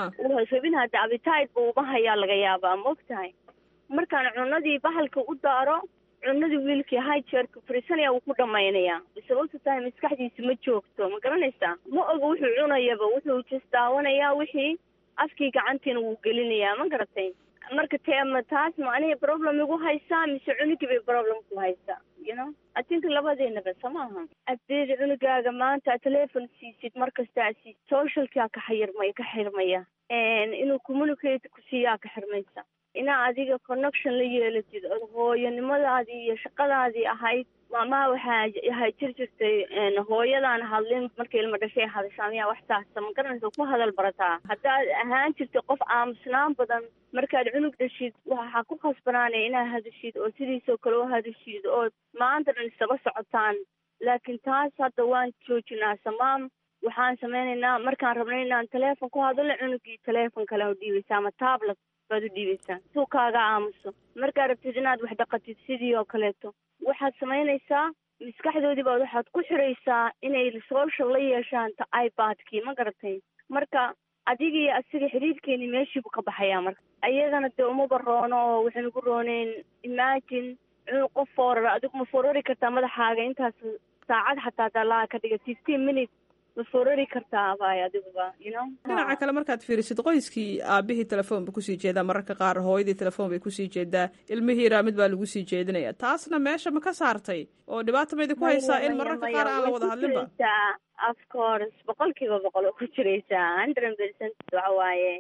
rabin hadda abitide bu uma hayaa laga yaabaa ma og tahay markaan cunadii bahalka u daaro cunadii wiilkii hijeerka fariisanaya wuu ku dhamaynayaa sababta tahay maskaxdiisa ma joogto ma garanaysaa ma oga wuxuu cunayaba wuxuu jes daawanayaa wixii afkii gacantiina wuu gelinayaa ma garatay marka teema taas ma aniga problem igu haysaa mise cunugii bay problem ku haysaa you know i think labadeenaba soo maaha adeeda cunugaaga maanta telefon siisid markasta aad siisid socialkaa ka xayirmaya ka xirmaya inuu communicate ku siiyaa ka xirmaysa inaa adiga connection la yeelatid od hooyanimadaadii iyo shaqadaadii ahayd maamaha waxaa ahay jir jirtay hooyadaan hadlin markay ilma dhashay hadashaa miyaa wax taasa ma garanaysa ku hadal barataa haddaad ahaan jirtay qof aamusnaan badan markaad cunug dhashid waxaa ku khasbanaanaya inaad hadashid oo sidiisoo kale u hadashid oo maanta dhan isaga socotaan laakiin taas hadda waan joojinaa samaam waxaan sameynaynaa markaan rabnay inaan teleefon ku hadalo cunugii teleefon kale u dhiibaysaa ama tablet baad u dhiibaysaa suu kaaga aamuso markaad rabtid inaad wax dhaqatid sidii oo kaleeto waxaad samaynaysaa maskaxdoodii baad waxaad ku xiraysaa inay social la yeeshaan ta ibadkii ma garatay marka adigii asiga xiriirkeeni meeshiibu ka baxayaa marka ayagana dee umaba roono oo waxay nagu rooneyn imagine cunug qof foorar adigu ma foorari kartaa madaxaaga intaas saacad xataa dalaa ka dhiga fifteen minutes ma foorari kartaa baay adiguba you know dhinaca kale markaad fiirisid qoyskii aabihii telefoon ba kusii jeedaa mararka qaar hooyadii telefoon bay kusii jeedaa ilmihii raamid baa lagu sii jeedinaya taasna meesha ma ka saartay oo dhibaata maydi ku haysaa in mararka qaar aan la wada hadlinba of course boqol kiiba boqol oo ku jiraysaa hundred percent waxa waaye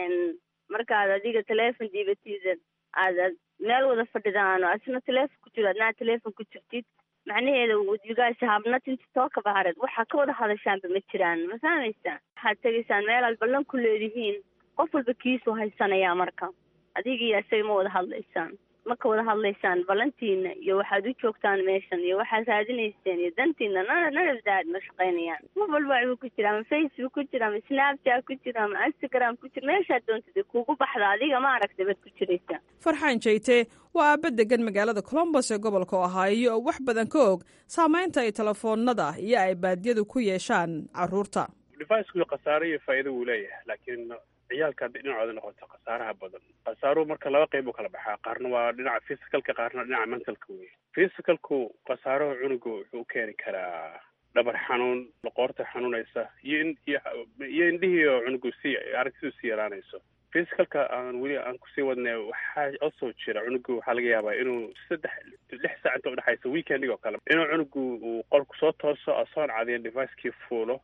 markaad adiga teleefon diibatid aad aad meel wada fadhidaan oo asna teleefon ku jiro adnaa teleefon ku jirtid macnaheeda you guys have nothing to talk about it waxaa ka wada hadashaanba ma jiraan ma fahmaysaa waxaad tegaysaan meel aad ballan ku leedihiin qof walba kiisuu haysanayaa marka adigii isaga ma wada hadlaysaan ma ka wada hadlaysaan ballantiina iyo waxaad u joogtaan meeshan iyo waxaad raadinayseen iyo dantiina nana nanadaad ma shaqaynayaan qof walba wuu ku jira ama facebook ku jira ama snapchat ku jira ama instagram ku jira meeshaad doontid kuugu baxda adiga ma aragtay baad ku jiraysaa farxaan jeyte waa aaba degan magaalada colombos ee gobolka ohaayo oo wax badan ka og saamaynta ay telefoonada iyo ay baadiyadu ku yeeshaan caruurta deviceku khasaare iyo faa'iido wuu leeyahay laakiin ciyaalka hadday dhinacooda noqoto khasaaraha badan khasaaruhu marka laba qayb u kala baxaa qaarna waa dhinaca physicalka qaarna dhinaca mentalka wey physicalku khasaaruhu cunuga wuxuu u keeni karaa dhabar xanuun loqoorta xanuunaysa iyo in iyo indhihii oo cunugu sii aragtidu sii yaraanayso physicalka aan weli aan kusii wadnay waxaa osoo jira cunugu waxaa laga yaabaa inuu saddex lix saac inta udhexaysa weekending oo kale inuu cunugu uu qolku soo tooso asoon cadiyan devicekii fuulo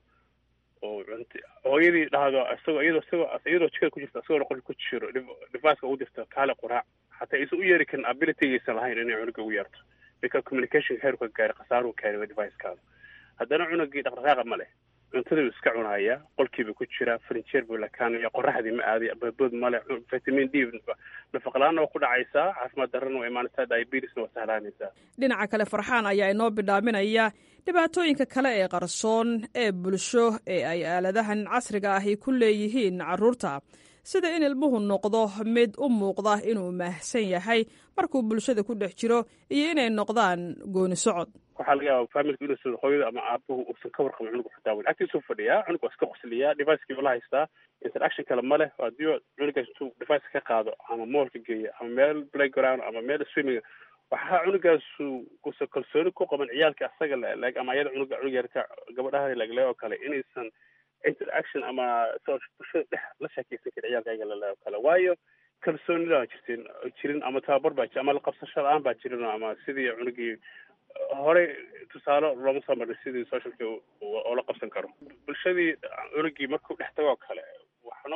oo cunt hooyadii dhahdo isagoo iyadoo isagoo iyadoo jikada ku jirta isagoo qolka ku jiro deviceka ugu dirto kaale quraac hataa aysan u yeeri karin abilitygaysan lahayn inay cunuga ugu yeerto because communicationka heerka gaari khasaaruhu keenay devicekaada haddana cunugii dhaqdhaqaaqa ma leh cuntadii iska cunaaya qolkiiba ku jira furniture buu lakaanaya qoraxdii ma aaday babood male vitamin d nafaqlaana waa ku dhacaysaa caafimaad darrana waa imaanaysaa diabetesna waa sahlaanaysaa dhinaca kale farxaan ayaa inoo bidhaaminaya dhibaatooyinka kale ee qarsoon ee bulsho ee ay aaladahan casriga ahi ku leeyihiin carruurta sida in ilmuhu noqdo mid u muuqda inuu maahsan yahay markuu bulshada ku dhex jiro iyo inay noqdaan gooni socod waxaa laga yaaba familka inuusan hooyada ama aabuhu uusan ka warqabin cunuga xitaa wen agtiisuu fadhiyaa cunug waa iska qosliyaa devicekii ula haystaa interaction kale ma leh haddii cunugaas intuu device ka qaado ama moolka geeya ama meel playground ama meel swimming waxaa cunugaasu usan kalsooni ku qaban ciyaalka asaga leeg ama ayada cunuga cunug yarka gabadhaha legle oo kale inaysan interaction ama bulshada dhex la sheekeysan karin ciyaalka ayaga lele oo kale waayo kalsoonida baa jirtin jirin ama tababar baa ama laqabsasho la-aan baa jirin ama sidii cunugii horey tusaale looma soo marnay sidii socialka oo la qabsan karo bulshadii cunugii markuu dhex tago oo kale waxna waa wax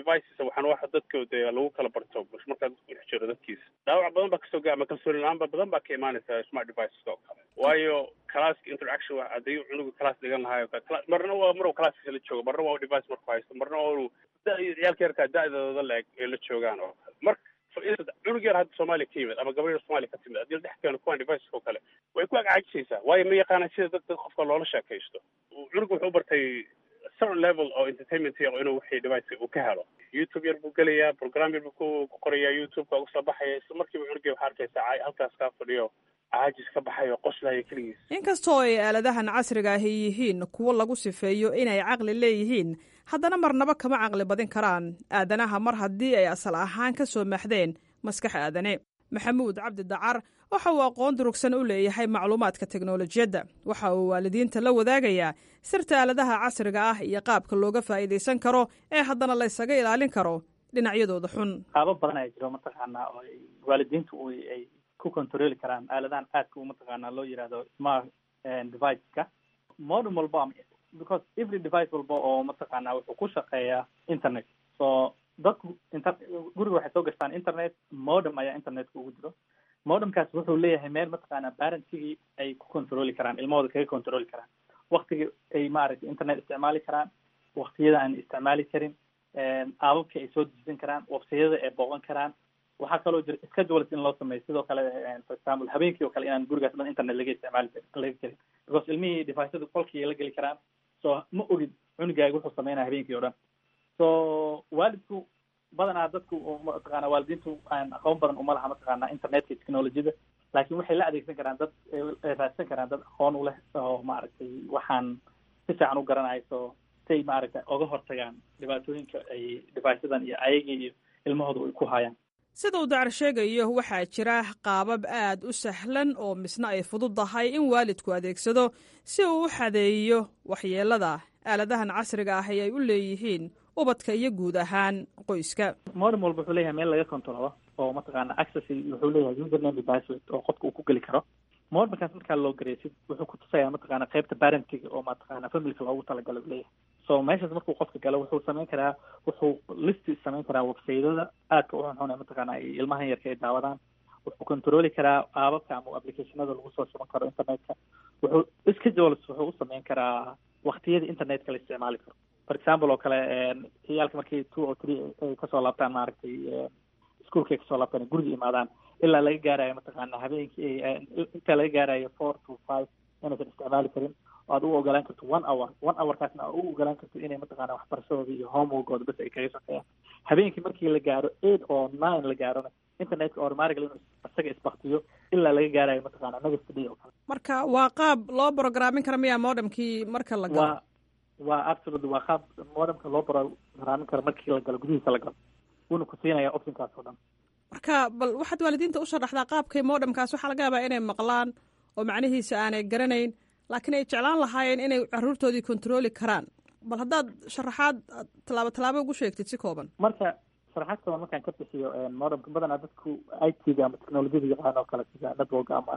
devices waxaan waxa dadka dee lagu kala barto markaa dadku dhex jiro dadkiisa dhaawac badan baa kasoo gaa ama kalsooni la-aan ba badan baa ka imaanaysa smart devices oo kale waayo classka interaction wa haddii cunuga class dhigan lahayo kale marna waa maruu classkiisa la joogo marna waa device marku haysto marna waa uu da ciyaalka yarkaa da-dooda la-eg ay la joogaan oo kale marka cunug yar hadda soomaaliya ka yimid ama gabar yar soomaaliya ka timid haddii la dhex keeno kuwan devices oo kale way ku agcajisaysaa waayo ma yaqaana sida dad dad qofka loola sheekaysto cunuga wuxuu bartay certain level oo entertainment oo inuu wixii device uu ka helo youtube yar buu gelayaa program yar buu ku ku qorayaa youtube-ka ugu soo baxaya isla markiiba cunugii waxaa arkaysaa caay halkaas kaa fadhiyo caajis ka baxayo qoslaya keligiis inkastoo ay aaladahan casriga ahi yihiin kuwo lagu sifeeyo inay caqli leeyihiin haddana marnaba kama caqli badin karaan aadanaha mar haddii ay asal ahaan ka soo maxdeen maskax aadane maxamuud cabdi dacar waxa uu aqoon durugsan u leeyahay macluumaadka teknolojiyadda waxa uu waalidiinta la wadaagayaa sirta aaladaha casriga ah iyo qaabka looga faa'iidaysan karo ee haddana la ysaga ilaalin karo dhinacyadooda xun qaabo badan ayaa jiro mataqaanaa oo ay waalidiintu ay ku controli karaan aaladahan aadka u mataqaanaa loo yihahdo smart deviceska modem walba because every device walba oo mataqaanaa wuxuu ku shaqeeyaa internet so dadku inter guriga waxay soo gashtaan internet modem ayaa internetka ugu jiro modemkaas wuxuu leeyahay meel mataqaanaa parentigii ay ku controli karaan ilmahooda kaga controli karaan waktiga ay maaragtay internet isticmaali karaan waktiyada aan isticmaali karin aababka ay soo dejisan karaan websayada ay booqan karaan waxaa kaloo jira schedules in loo sameeyo sidoo kale for example habeenkii oo kale inaan gurigaas dhan internet laga isticmaali laga gelin because ilmihii deviceada qolkii la geli karaan so ma ogid cunugaaga wuxuu sameynaya habeenkii o dhan so waalidku badanaa dadku mataqaana waalidiintu aan aqoon badan uma laha mataqaana internetka technologyada laakiin waxay la adeegsan karaan dad ay raadsan karaan dad aqoon u leh oo maaragtay waxaan si fiican u garanayo so say maaragtay oga hortagaan dhibaatooyinka ay deviceadan iyo ayagii iyo ilmahooda ay ku hayaan sida uu dacar sheegayo waxaa jira qaabab aad u sahlan oo misna ay fududdahay in waalidku adeegsado si uu u xadeeyo waxyeelada aaladahan casriga ah ee ay u leeyihiin ubadka iyo guud ahaan qoyska modem walba wuxuu leeyahay meel laga controlo oo mataqaana access wuxuu leeyahay username iyo password oo qofka uu ku geli karo modemkaas markaa loo gareysid wuxuu kutusayaa mataqaana qaybta parenting oo mataqaana familka loogu talagalo u leeyahay so meeshaas markuu qofka galo wuxuu sameyn karaa wuxuu listi sameyn karaa websaydada aadka u xunxun ee mataqaana ay ilmahan yarka ay daawadaan wuxuu controli karaa aababka ama applicationada lagu soo shuban karo internetka wuxuu schedules wuxuu u sameyn karaa waktiyada internetka la isticmaali karo for example oo kale ciyaalka markii two or three ay kasoo laabtaan maaragtay ischoolka ay kasoo laabtaan guriga imaadaan ilaa laga gaarayo mataqaana habeenkii inta laga gaarayo four to five inaysan isticmaali karin oo aad u ogolaan karto one hour one hourkaasna aad u ogolaan karto inay mataqaana waxbarashadooda iyo homeworkooda bas ay kaga shaqeeyaan habeenkii markii la gaaro eight or nine la gaarona internetka automatically inuu isaga isbaktiyo ilaa laga gaarayo mataqaana next day oo kale marka waa qaab loo programin kara miyaa modemkii marka la galo waa waa absolutely waa qaab modemka loo programin karo markii la galo gudihiisa la galo wuuna ku siinaya optionkaas oo dhan marka bal waxaad waalidiinta u sharaxdaa qaabkay modemkaas waxaa laga yaabaa inay maqlaan oo macnihiisa aanay garanayn laakiin ay jeclaan lahaayeen inay caruurtoodii controli karaan bal haddaad sharaxaad tallaabo tallaabo ugu sheegtid si kooban marka sharaxaad kooban markaan ka bixiyo modemka badanaa dadku i t-ga ama technologiyada yaqaan oo kale sida network ama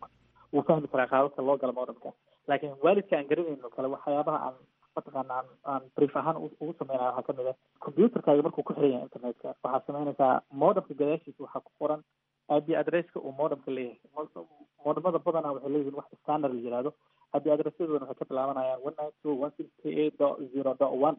wuu fahmi karaa qaababka loo galo modemka laakiin waalidka aan garanayn oo kale waxyaabaha aan mataqaana aan aan brief ahaan ugu sameynaya waxaa kamid ah computerkaaga markuu ku xiran yahay internetka waxaad sameynaysaa modemka gadaashiisa waxaa ku qoran ip adresska uu modemka leeyahay modemada badanaa waxay leeyihiin wax standard la yihahdo ip adressadooda waxay ka bilaabanayaan one nine two one six three eight dot zero dot one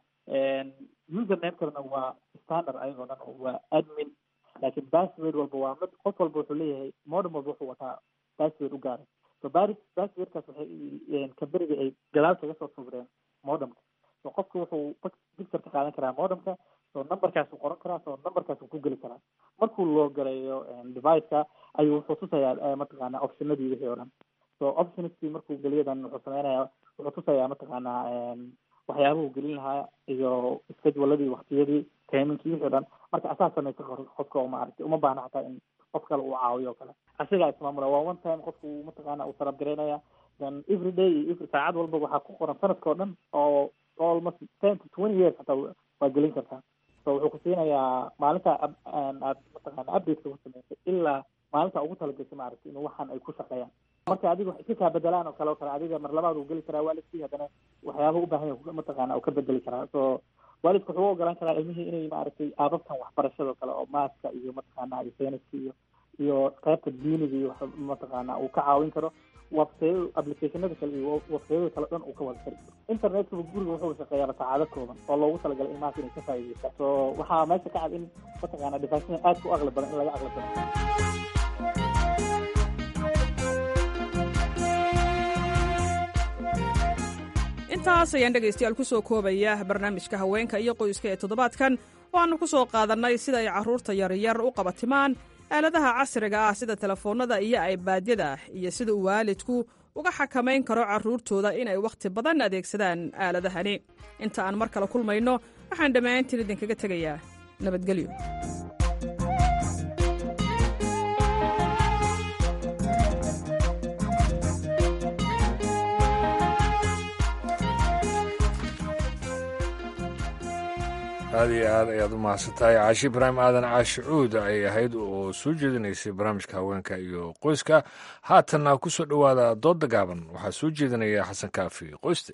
usernamekana waa standard ayagoo dhan waa admin laakiin password walba waa mid qof walba wuxuu leeyahay modem walba wuxuu wataa password u gaaray so bari passwordkaas waxay kamberiga ay gadaal kaga soo sawireen modemka so qofka wuxuu picture ka qaadan karaa modemka so numberkaasuu qoran karaa so numberkaasuu ku geli karaa markuu loo galayo deviceka ayuu wuxuu tusayaa mataqaana optionadii wixii o dhan so optionskii markuu geliyadan wuxuu sameynaya wuxuu tusayaa mataqaana waxyaabuhu gelin lahaa iyo scheduladii waktiyadii timingkii wixii o dhan marka asaa sameysa qofka oo maaragtay uma baahna xataa in qof kale uu caawiyo o kale asigaa ismaamula waa one time qofku mataqaana uu sarabgaraynaya then every day iyo every saacad walba waxaa ku qoran sanadka o dhan oo almost ten to twenty years hataa waa gelin kartaa so wuxuu ku siinayaa maalinta aad mataqaana updateka ku sameysay ilaa maalinta ugu talagashay maaragtay in waxaan ay ku shaqeeyaan marka adiga wax iska kaa bedelaan oo kale o kale adiga mar labaad uu geli karaa waalidkii haddana waxyaaba u baahan yahay mataqaana uu ka bedeli karaa so waalidku wuxuu u ogolaan karaa ilmihii inay maaragtay aababtan waxbarashado kale oo maaska iyo mataqaana iyo sayniska iyo iyo qaybta diiniga iyo wax mataqaana uu ka caawin karo websayada applicationada kale iyo websayada kale dhan uu ka wada kari internetka guriga wuxuu shaqeeyaa saacado kooban oo loogu talagalay ilmahaas inay ka faa'iideystaan so waxaa meesha ka cad in mataqaana deviceada aad ku aqli badan in laga aqli badan intaas ayaan dhegaystayaal ku soo koobaya barnaamijka haweenka iyo qoyska ee toddobaadkan waxaannu ku soo qaadannay sida ay carruurta yaryar u qabatimaan aaladaha casriga ah sida telefoonnada iyo aybaadyada iyo sida uu waalidku uga xakamayn karo carruurtooda inay wakhti badan adeegsadaan aaladahani inta aan mar kale kulmayno waxaan dhammaantiin idinkaga tegayaa nabadgelyo aad iyo aad ayaad u mahadsantahay caashi ibraahim aadan caashi cuud ay ahayd oo soo jeedinaysay barnaamijka haweenka iyo qoyska haatanna ku soo dhowaada doodda gaaban waxaa soo jeedinaya xasan kaafi qoyste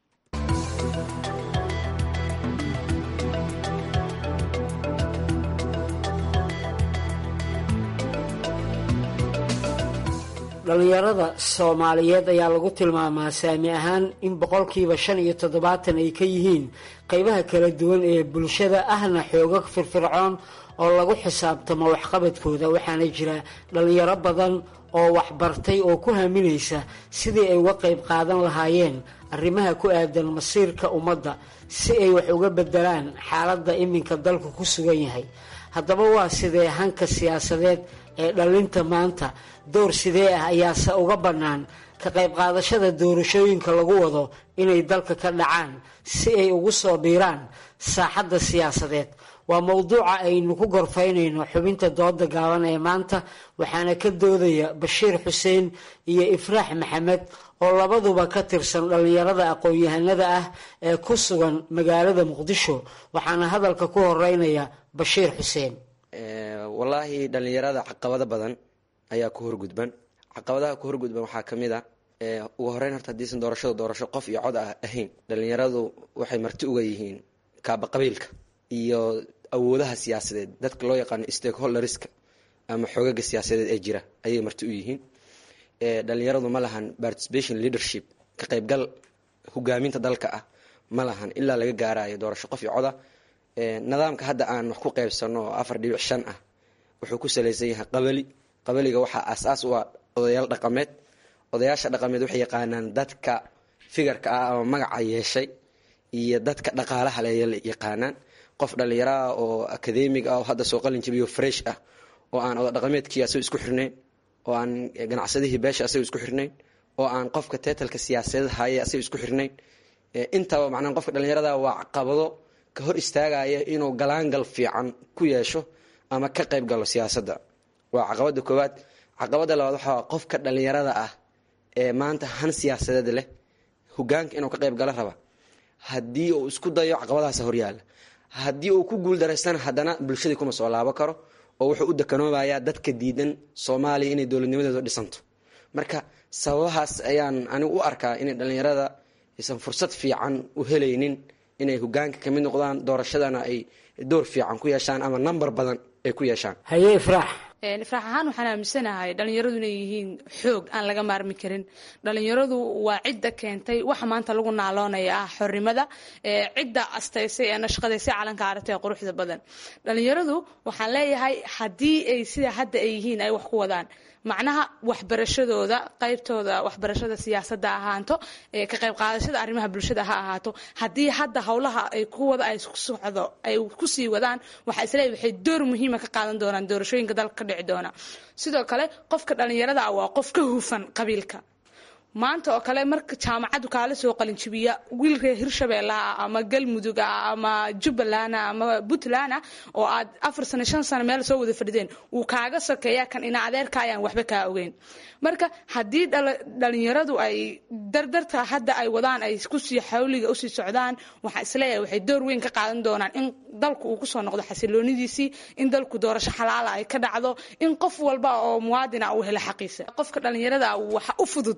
dhallinyarada soomaaliyeed ayaa lagu tilmaamaa saami ahaan in boqolkiiba shan iyo toddobaatan ay ka yihiin qeybaha kala duwan ee bulshada ahna xooga firfircoon oo lagu xisaabtamo waxqabadkooda waxaana jira dhallinyaro badan oo waxbartay oo ku haminaysa sidii ay uga qayb qaadan lahaayeen arrimaha ku aadan masiirka ummadda si ay wax uga bedelaan xaaladda iminka dalku ku sugan yahay haddaba waa sidee hanka siyaasadeed ee dhallinta maanta door sidee ah ayaase uga bannaan ka qayb qaadashada doorashooyinka lagu wado inay dalka ka dhacaan si ay ugu soo biiraan saaxadda siyaasadeed waa mowduuca aynu ku gorfaynayno xubinta dooda gaaban ee maanta waxaana ka doodaya bashiir xuseen iyo ifraax maxamed oo labaduba ka tirsan dhallinyarada aqoon-yahanada ah ee ku sugan magaalada muqdisho waxaana hadalka ku horeynaya bashiir xuseen wallaahi dhallinyarada caqabado badan ayaa ku horgudban caqabadaha ku horgudban waxaa ka mid a ugu horeyn horta hadiisan doorashadu doorasho qof iyo cod ah ahayn dhallinyaradu waxay marti uga yihiin kaaba qabiilka iyo awoodaha siyaasadeed dadka loo yaqaano stakeholderska ama xoogaga siyaasadeed ee jira ayay marti u yihiin dhallinyaradu ma lahan participation leadership ka qaybgal hogaaminta dalka ah ma lahan ilaa laga gaarayo doorasho qof iyo coda nidaamka hadda aan wax ku qaybsano oo afar dhibic shan ah wuxuu ku salaysan yahay qabali qabaliga waxaa aas-aas u ah odayaal dhaqameed odayaasha dhaqameed waxay yaqaanaan dadka figarka ah ama magaca yeeshay iyo dadka dhaqaalaha le yaqaanaan qof dhallinyaraah oo akademig ah oo hadda soo qalin jabiyo fresh ah oo aan oda dhaqameedkii asago isku xirnayn oo aan ganacsadihii beesha asago isku xirnayn oo aan qofka teetalka siyaasadeed haye asago isku xirnayn intaba macnaha qofka dhallinyarada waa caqabado ka hor istaagaya inuu galaangal fiican ku yeesho ama ka qayb galo siyaasadda waa caqabada koowaad caqabada labaad waxaa qofka dhallinyarada ah ee maanta han siyaasadeed leh hogaanka inuu ka qayb galo raba haddii uu isku dayo caqabadahaas horyaala haddii uu ku guuldareystana haddana bulshadii kuma soo laabo karo oo wuxuu u dekanoobayaa dadka diidan soomaaliya inay dowladnimadeedu dhisanto marka sababahaas ayaan anigu u arkaa inay dhallinyarada aysan fursad fiican u helaynin inay hogaanka kamid noqdaan doorashadana ay door fiican ku yeeshaan ama number badan ay ku yeeshaan haye ifraax ifraax ahaan waxaan aaminsanahay dhallinyaradu inay yihiin xoog aan laga maarmi karin dhallinyaradu waa cidda keentay waxa maanta lagu naaloonaya ah xornimada cidda astaysay ee nashqadaysay calanka aragta ee quruxda badan dhallinyaradu waxaan leeyahay haddii ay sida hadda ay yihiin ay wax ku wadaan macnaha waxbarashadooda qaybtooda waxbarashada siyaasadda ahaanto ka qayb qaadashada arrimaha bulshada ha ahaato haddii hadda howlaha ay ku wada ay ku socdo ay kusii wadaan waxaa isleeyahay waxay door muhiima ka qaadan doonaan doorashooyinka dalka ka dhici doona sidoo kale qofka dhallinyarada ah waa qof ka hufan qabiilka maanta oo kale marka jaamacaddu kaala soo qalinjibiya wiil reer hirshabeelle ah ama galmudug ah ama jubbaland ah ama puntland ah oo aad afar sano shan sano meel soo wada fadhideen wuu kaaga sokeeya kan ina adeerka ayaan waxba kaa ogeyn marka haddii dhalinyaradu ay dardarta hadda ay wadaan ay kusii xawliga usii socdaan waxaa isleeyahay waxay door weyn ka qaadan doonaan in dalku uu kusoo noqdo xasiloonidiisii in dalku doorasho xalaala ay ka dhacdo in qof walba oo muwaadina uu helo xaqiisa qofka dhalinyarada waxa u fudud in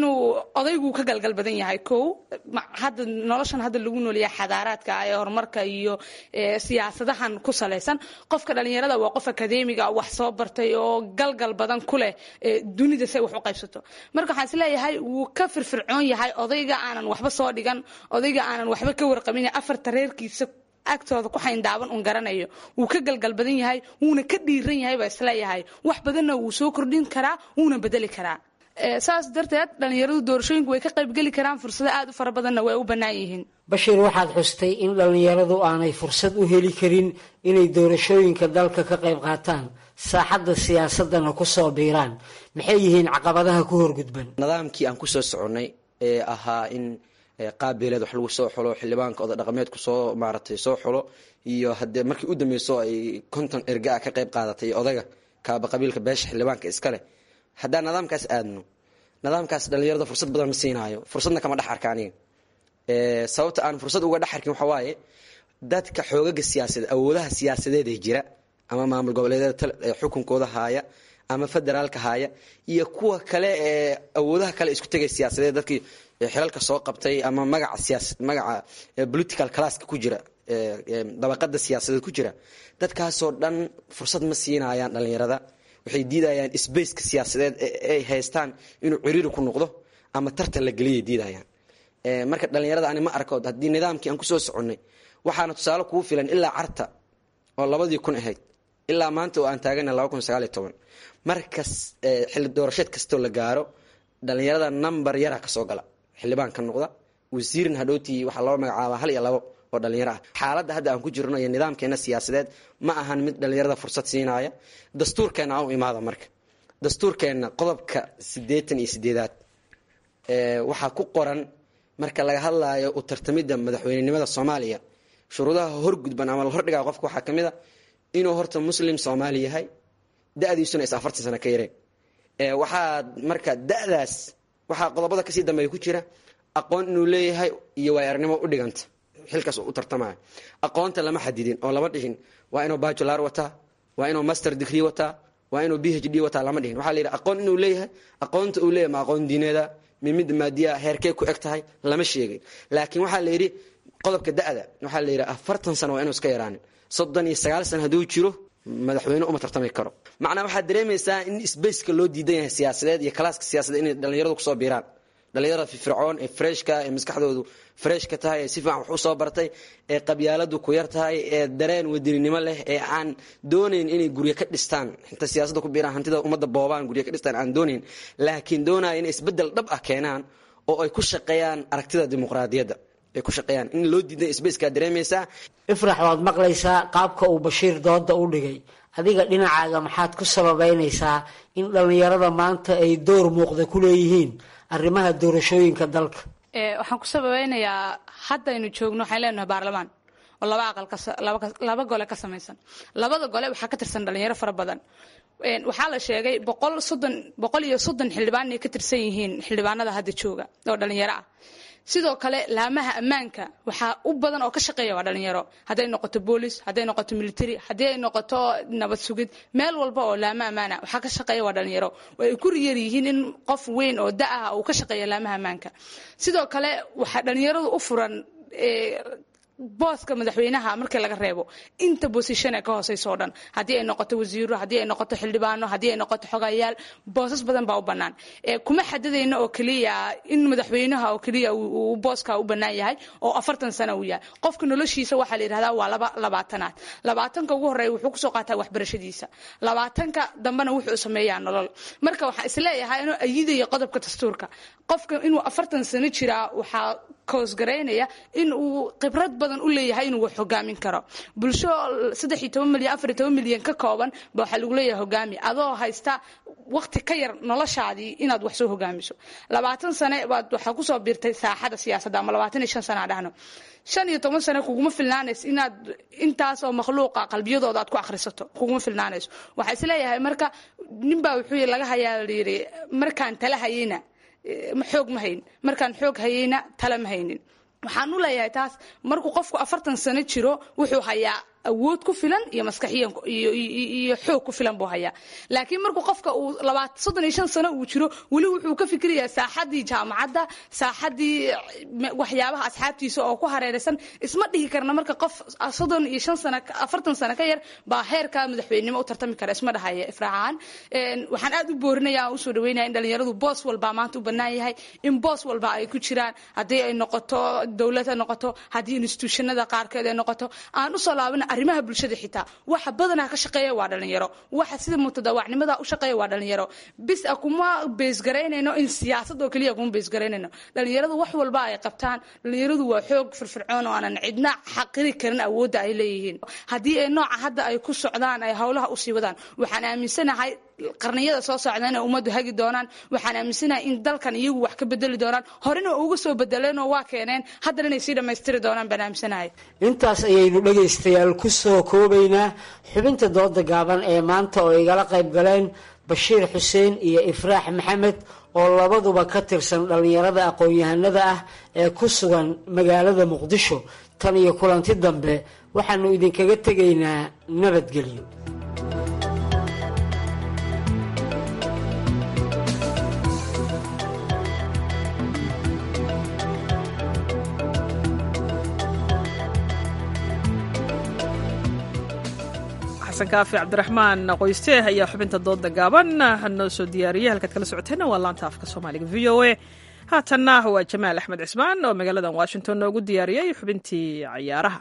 inuu odaygu ka galgal badan yahay kow hadda noloshan hadda lagu noolyahay xadaaraadka ee horumarka iyo siyaasadahan ku salaysan qofka dhalinyarada waa qof akadeemiga wax soo bartay oo galgal badan ku leh dunida say wax u qaybsato marka waxaan isleeyahay wuu ka firfircoon yahay odayga aanan waxba soo dhigan odayga aanan waxba ka warqabin afarta reerkiisa agtooda ku xayndaaban un garanayo wuu ka galgal badan yahay wuuna ka dhiiran yahay baa isleeyahay wax badanna wuu soo kordhin karaa wuuna bedeli karaa saas darteed dhalinyaradu doorashooyinku way ka qaybgeli karaan fursado aad u fara badanna way u bannaan yihiin bashiir waxaad xustay in dhallinyaradu aanay fursad u heli karin inay doorashooyinka dalka ka qayb qaataan saaxadda siyaasadana ku soo biiraan maxay yihiin caqabadaha ku horgudban nidaamkii aan kusoo soconnay ee ahaa in qaabeeleed wax lagu soo xulo xildhibaanka oda dhaqameedku soo maaratay soo xulo iyo haddee markii u dambeyso ay konton erga ah ka qayb qaadatay odaga kaaba qabiilka beesha xildhibaanka iskale haddaan nidaamkaas aadno nidaamkaas dhalinyarada fursad badan ma siinaayo fursadna kama dhex arka aniga sababta aan fursad uga dhex arkin waxaa waaye dadka xoogaga siyaasadeed awoodaha siyaasadeed ee jira ama maamul goboleedyada xukunkooda haaya ama federaalka haaya iyo kuwa kale ee awoodaha kale isku tegay siyaasadeed dadkii xilalka soo qabtay ama magaca siyaas magaca political classka ku jira dabaqada siyaasadeed ku jira dadkaasoo dhan fursad ma siinayaan dhalinyarada waxay diidayaan sbaceka siyaasadeed ay haystaan inuu ciriiri ku noqdo ama tartan la geliyay diidayaan marka dhalinyarada ani ma arko haddii nidaamkii aan kusoo soconnay waxaana tusaale kugu filan ilaa carta oo labadii kun ahayd ilaa maanta oo aan taagana laba kun sagaaliyo toban markas xilli doorasheed kastoo la gaaro dhalinyarada number yara kasoo gala xildhibaan ka noqda wasiirin hadhowtii waxaa loo magacaabaa hal iyo labo oo dhalinyaro ah xaaladda hadda aan ku jirno iyo nidaamkeena siyaasadeed ma ahan mid dhalinyarada fursad siinaya dastuurkeena aan u imaada marka dastuurkeenna qodobka siddeetan iyo sideedaad waxaa ku qoran marka laga hadlaayo u tartamidda madaxweynenimada soomaaliya shuruudaha horgudban ama la hordhigaa qofka waxaa ka mid a inuu horta muslim soomaali yahay da-diisuna is afartan sano ka yareen waxaa marka da-daas waxaa qodobada kasii dambeeya ku jira aqoon inuu leeyahay iyo waayarnimo u dhiganta xilkaas u tartamaya aqoonta lama xadidin oo lama dhihin waa inuu bajular wataa waa inuu master degree wataa waa inuu b h d wataa lama dhihin waxaa la yidhi aqoon inuu leeyahay aqoonta uu leeyahay ma aqoon diineeda mimid maadiya heerkee ku eg tahay lama sheegin laakiin waxaa la yidhi qodobka da-da waxaa la yidhi afartan sano waa inuu iska yaraanin soddon iyo sagaal sano hadduu jiro madaxweyne uma tartami karo macnaa waxaad dareemaysaa in sbaceka loo diidan yahay siyaasadeed iyo kalaaska siyaasadeed inay dhalinyaradu kusoo biiraan dhalinyarada firfircoon ee freshka ee maskaxdoodu freshka tahay ee si fiican wax usoo bartay ee qabyaaladu ku yar tahay ee dareen wadaninimo leh ee aan doonayn inay guryo ka dhistaan inta siyaasadda ku biiraan hantida ummadda boobaan guryo ka dhistaan aan doonayn laakiin doonaya inay isbeddel dhab ah keenaan oo ay ku shaqeeyaan aragtida dimuqraadiyadda ay ku shaqeeyaan in loo diidan sbaceka dareemaysaa ifrax waad maqlaysaa qaabka uu bashiir dooda u dhigay adiga dhinacaaga maxaad ku sababeynaysaa in dhallinyarada maanta ay door muuqda ku leeyihiin arrimaha doorashooyinka dalka waxaan ku sababeynayaa haddaynu joogno waxaan leenahay baarlamaan oo laba aqal laba gole ka samaysan labada gole waxaa ka tirsan dhalinyaro fara badan waxaa la sheegay boqol soddon boqol iyo soddon xildhibaan inay ka tirsan yihiin xildhibaanada hadda jooga oo dhalinyaro ah sidoo kale laamaha ammaanka waxaa u badan oo ka shaqeeya waa dhalinyaro hadday noqoto boolis hadday noqoto military haddii ay noqoto nabad sugid meel walba oo laama ammaana waxaa ka shaqeeya waa dhalinyaro ay ku riyar yihiin in qof weyn oo da ah uu ka shaqeeya laamaha ammaanka sidoo kale waxaa dhalinyaradu u furan booska madaxweynaha markii laga reebo inta bosishane ka hooseyso o dhan haddii ay noqoto wasiiro haddii ay noqoto xildhibaano haddii ay noqoto xogayaal boosas badan baa u bannaan kuma xadidayno oo keliya in madaxweynaha oo keliya uu booska u bannaan yahay oo afartan sano uu yahay qofka noloshiisa waxaa la yidhahdaa waa laba labaatanaad labaatanka ugu horreeya wuxuu kusoo qaataa waxbarashadiisa labaatanka dambena wuxuu sameeyaa nolol marka waxaan isleeyahay inuu ayidaya qodobka dastuurka qofka inuu afartan sano jiraa waxaa koosgaraynaya in uu khibrad badan u leeyahay inuu wax hogaamin karo bulsho saddex iyo toban milyan afar iyo toban milyan ka kooban ba waxaa lagu leeyahay hogaami adoo haysta waqti ka yar noloshaadii inaad wax soo hogaamiso labaatan sane baad waxaa kusoo biirtay saaxada siyaasadda ama labaatan iyo shan sana aan dhahno shan iyo toban sane kuguma filnaanayso inaad intaasoo makhluuqa qalbiyadooda aad ku akhrisato kuguma filnaanayso waxaa isleeyahay marka ninbaa wuxuu laga hayaa layidhi markaan tala hayeyna xoog ma hayn markaan xoog hayeyna tala ma haynin waxaan u leeyahay taas markuu qofku afartan sano jiro wuxuu hayaa awood ku filan iyo maskaxiyan iyo xoog ku filan buu hayaa laakiin markuu qofka uu labaatan soddon iyo shan sano uu jiro weli wuxuu ka fikirayaa saaxadii jaamacadda saaxadii waxyaabaha asxaabtiisa oo ku hareeraysan isma dhihi karna marka qof soddon iyo shan sano afartan sano ka yar baa heerka madaxweynenimo u tartami kara isma dhahaya ifraacahaan waxaan aad u boorinaya aan usoo dhaweynaya in dhalinyaradu boos walbaa maanta u bannaan yahay in boos walba ay ku jiraan haddii ay noqoto dowlad ha noqoto haddii instituushanada qaarkeed ay noqoto aan usoo laabana arrimaha bulshada xitaa waxa badanaa ka shaqeeya waa dhalinyaro waxa sida mutadawacnimada u shaqeeya waa dhalinyaro bis a kuma beesgaraynayno in siyaasad oo keliya kuma beesgaraynayno dhalinyaradu wax walba ay qabtaan dhalinyaradu waa xoog firfircoon oo aanan cidna xaqiri karin awoodda ay leeyihiin haddii ay nooca hadda ay ku socdaan ay howlaha usii wadaan waxaan aaminsanahay qarniyada soo socda inay ummaddu hagi doonaan waxaan aaminsanahay in dalkan iyagu wax ka bedeli doonaan horena uga soo bedeleenoo waa keeneen haddana inay sii dhammaystiri doonaan baan aaminsanahay intaas ayaynu dhegaystayaal ku soo koobaynaa xubinta dooda gaaban ee maanta oo igala qayb galeen bashiir xuseen iyo ifraax maxamed oo labaduba ka tirsan dhallinyarada aqoon-yahanada ah ee ku sugan magaalada muqdisho tan iyo kulanti dambe waxaanu idinkaga tegaynaa nabadgelyo xasan kaafi cabdiraxmaan qoyste ayaa xubinta dooda gaaban noo soo diyaariyey halkaad kala socoteenna waa laanta afka soomaaliga v o a haatanna waa jamaal axmed cismaan oo magaaladan washington noogu diyaariyey xubintii cayaaraha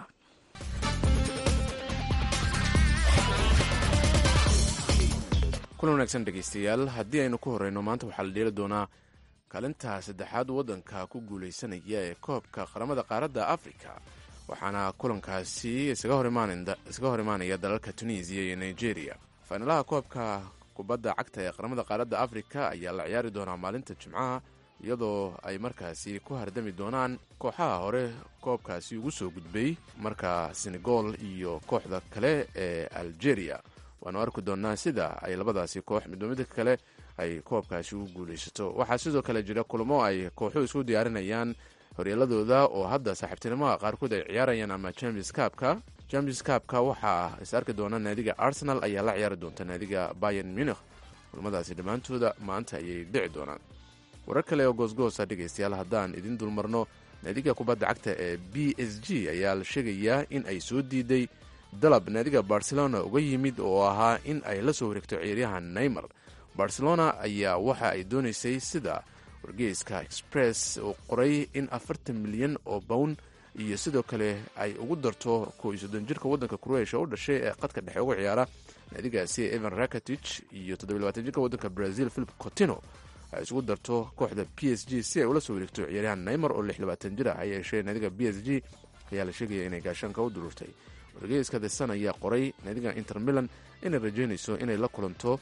kulan wanaagsan dhegaystayaal haddii aynu ku horeyno maanta waxaa la dheeli doonaa kaalinta saddexaad waddanka ku guulaysanaya ee koobka qaramada qaaradda afrika waxaana kulankaasi isaga hor imaanaya dalalka tunisiya iyo nigeria fainalaha koobka kubadda cagta ee qaramada qaaradda afrika ayaa la ciyaari doonaa maalinta jimcaha iyadoo ay markaasi ku hardami doonaan kooxaha hore koobkaasi ugu soo gudbay marka senegal iyo kooxda kale ee algeria waanu arki doonaa sida ay labadaasi koox midba midka kale ay koobkaasi ugu guulaysato waxaa sidoo kale jira kulamo ay kooxuhu isku diyaarinayaan horyeeladooda oo hadda saaxiibtinimaha qaarkood ay ciyaarayaan ama james kaabka james kaabka waxaa is arki doona naadiga arsenal ayaa la ciyaari doonta naadiga bayan munikh kulmadaasi dhammaantooda maanta ayay dhici doonaan warar kale oo goosgoosa dhegaystayaal haddaan idin dulmarno naadiga kubadda cagta ee b s g ayaa la sheegayaa in ay soo diiday dalab naadiga barcelona uga yimid oo ahaa in ay la soo wareegto ciyaaryahan neymar barcelona ayaa waxa ay doonaysay sida wargeyska express uu qoray in afartan milyan oo bown iyo sidoo kale ay ugu darto ko iyo soddon jirka waddanka croatia u dhashay ee qadka dhexe uga ciyaara naadigaasi evan rakatich iyo toddobiy labaatan jirka waddanka brazil philip cotino ay isugu darto kooxda p s g si ay ula soo wareegto ciyaaryahan neymar oo lix labaatan jir ah ha yeeshee naadiga b s g ayaa la sheegaya inay gaashaanka u dururtay wargeyska the sun ayaa qoray naadiga inter milan inay rajeynayso inay la kulanto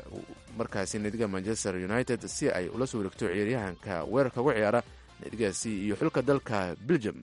markaasi naadiga manchester united si ay ula soo wareegto ciyaaryahanka weerarka uga ciyaara naadigaasi iyo xulka dalka belgium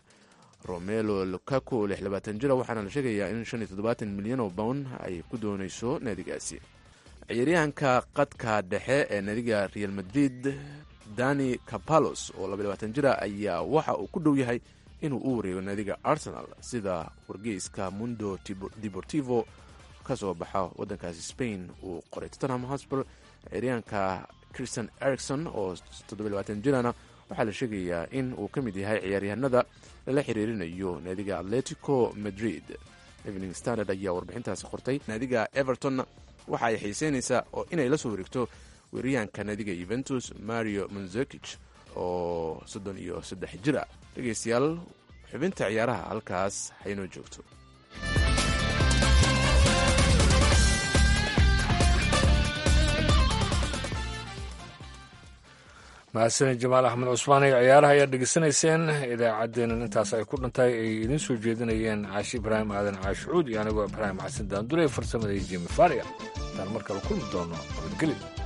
romelo lukaku oo lix labaatan jira waxaana la sheegayaa in shan iyo toddobaatan milyan oo bown ay ku doonayso naadigaasi ciyaaryahanka qadka dhexe ee naadiga real madrid dani capalos oo laba labaatan jira ayaa waxa uu ku dhow yahay inuu u wareego naadiga arsenal sida wargeyska mundo deportivo ka soo baxa waddankaasi spain uu qoray tottenham hosper ciyaaryahanka christian ericson oo toddobiy labaatan jirana waxaa la sheegayaa in uu ka mid yahay ciyaaryahanada lala xiriirinayo naadiga atletico madrid evening standard ayaa warbixintaasi qortay naadiga everton waxa ay xiiseynaysaa oo inay la soo wareegto weeryahanka naadiga yuventus mario monzekich oo soddon iyo saddex jir ah dhegaystayaal xubinta ciyaaraha halkaas haynoo joogto mahadsanid jamaal axmed cusmaan iyo ciyaaraha ayaad dhegeysanayseen idaacaddeenan intaas ay ku dhantahay ay idiin soo jeedinayeen caashi ibraahim aadan caashucuud iyo anigoo ibraahim xasan daandure farsamada iyo jimi faria intaan mar kale kulmi doono nabadgelyo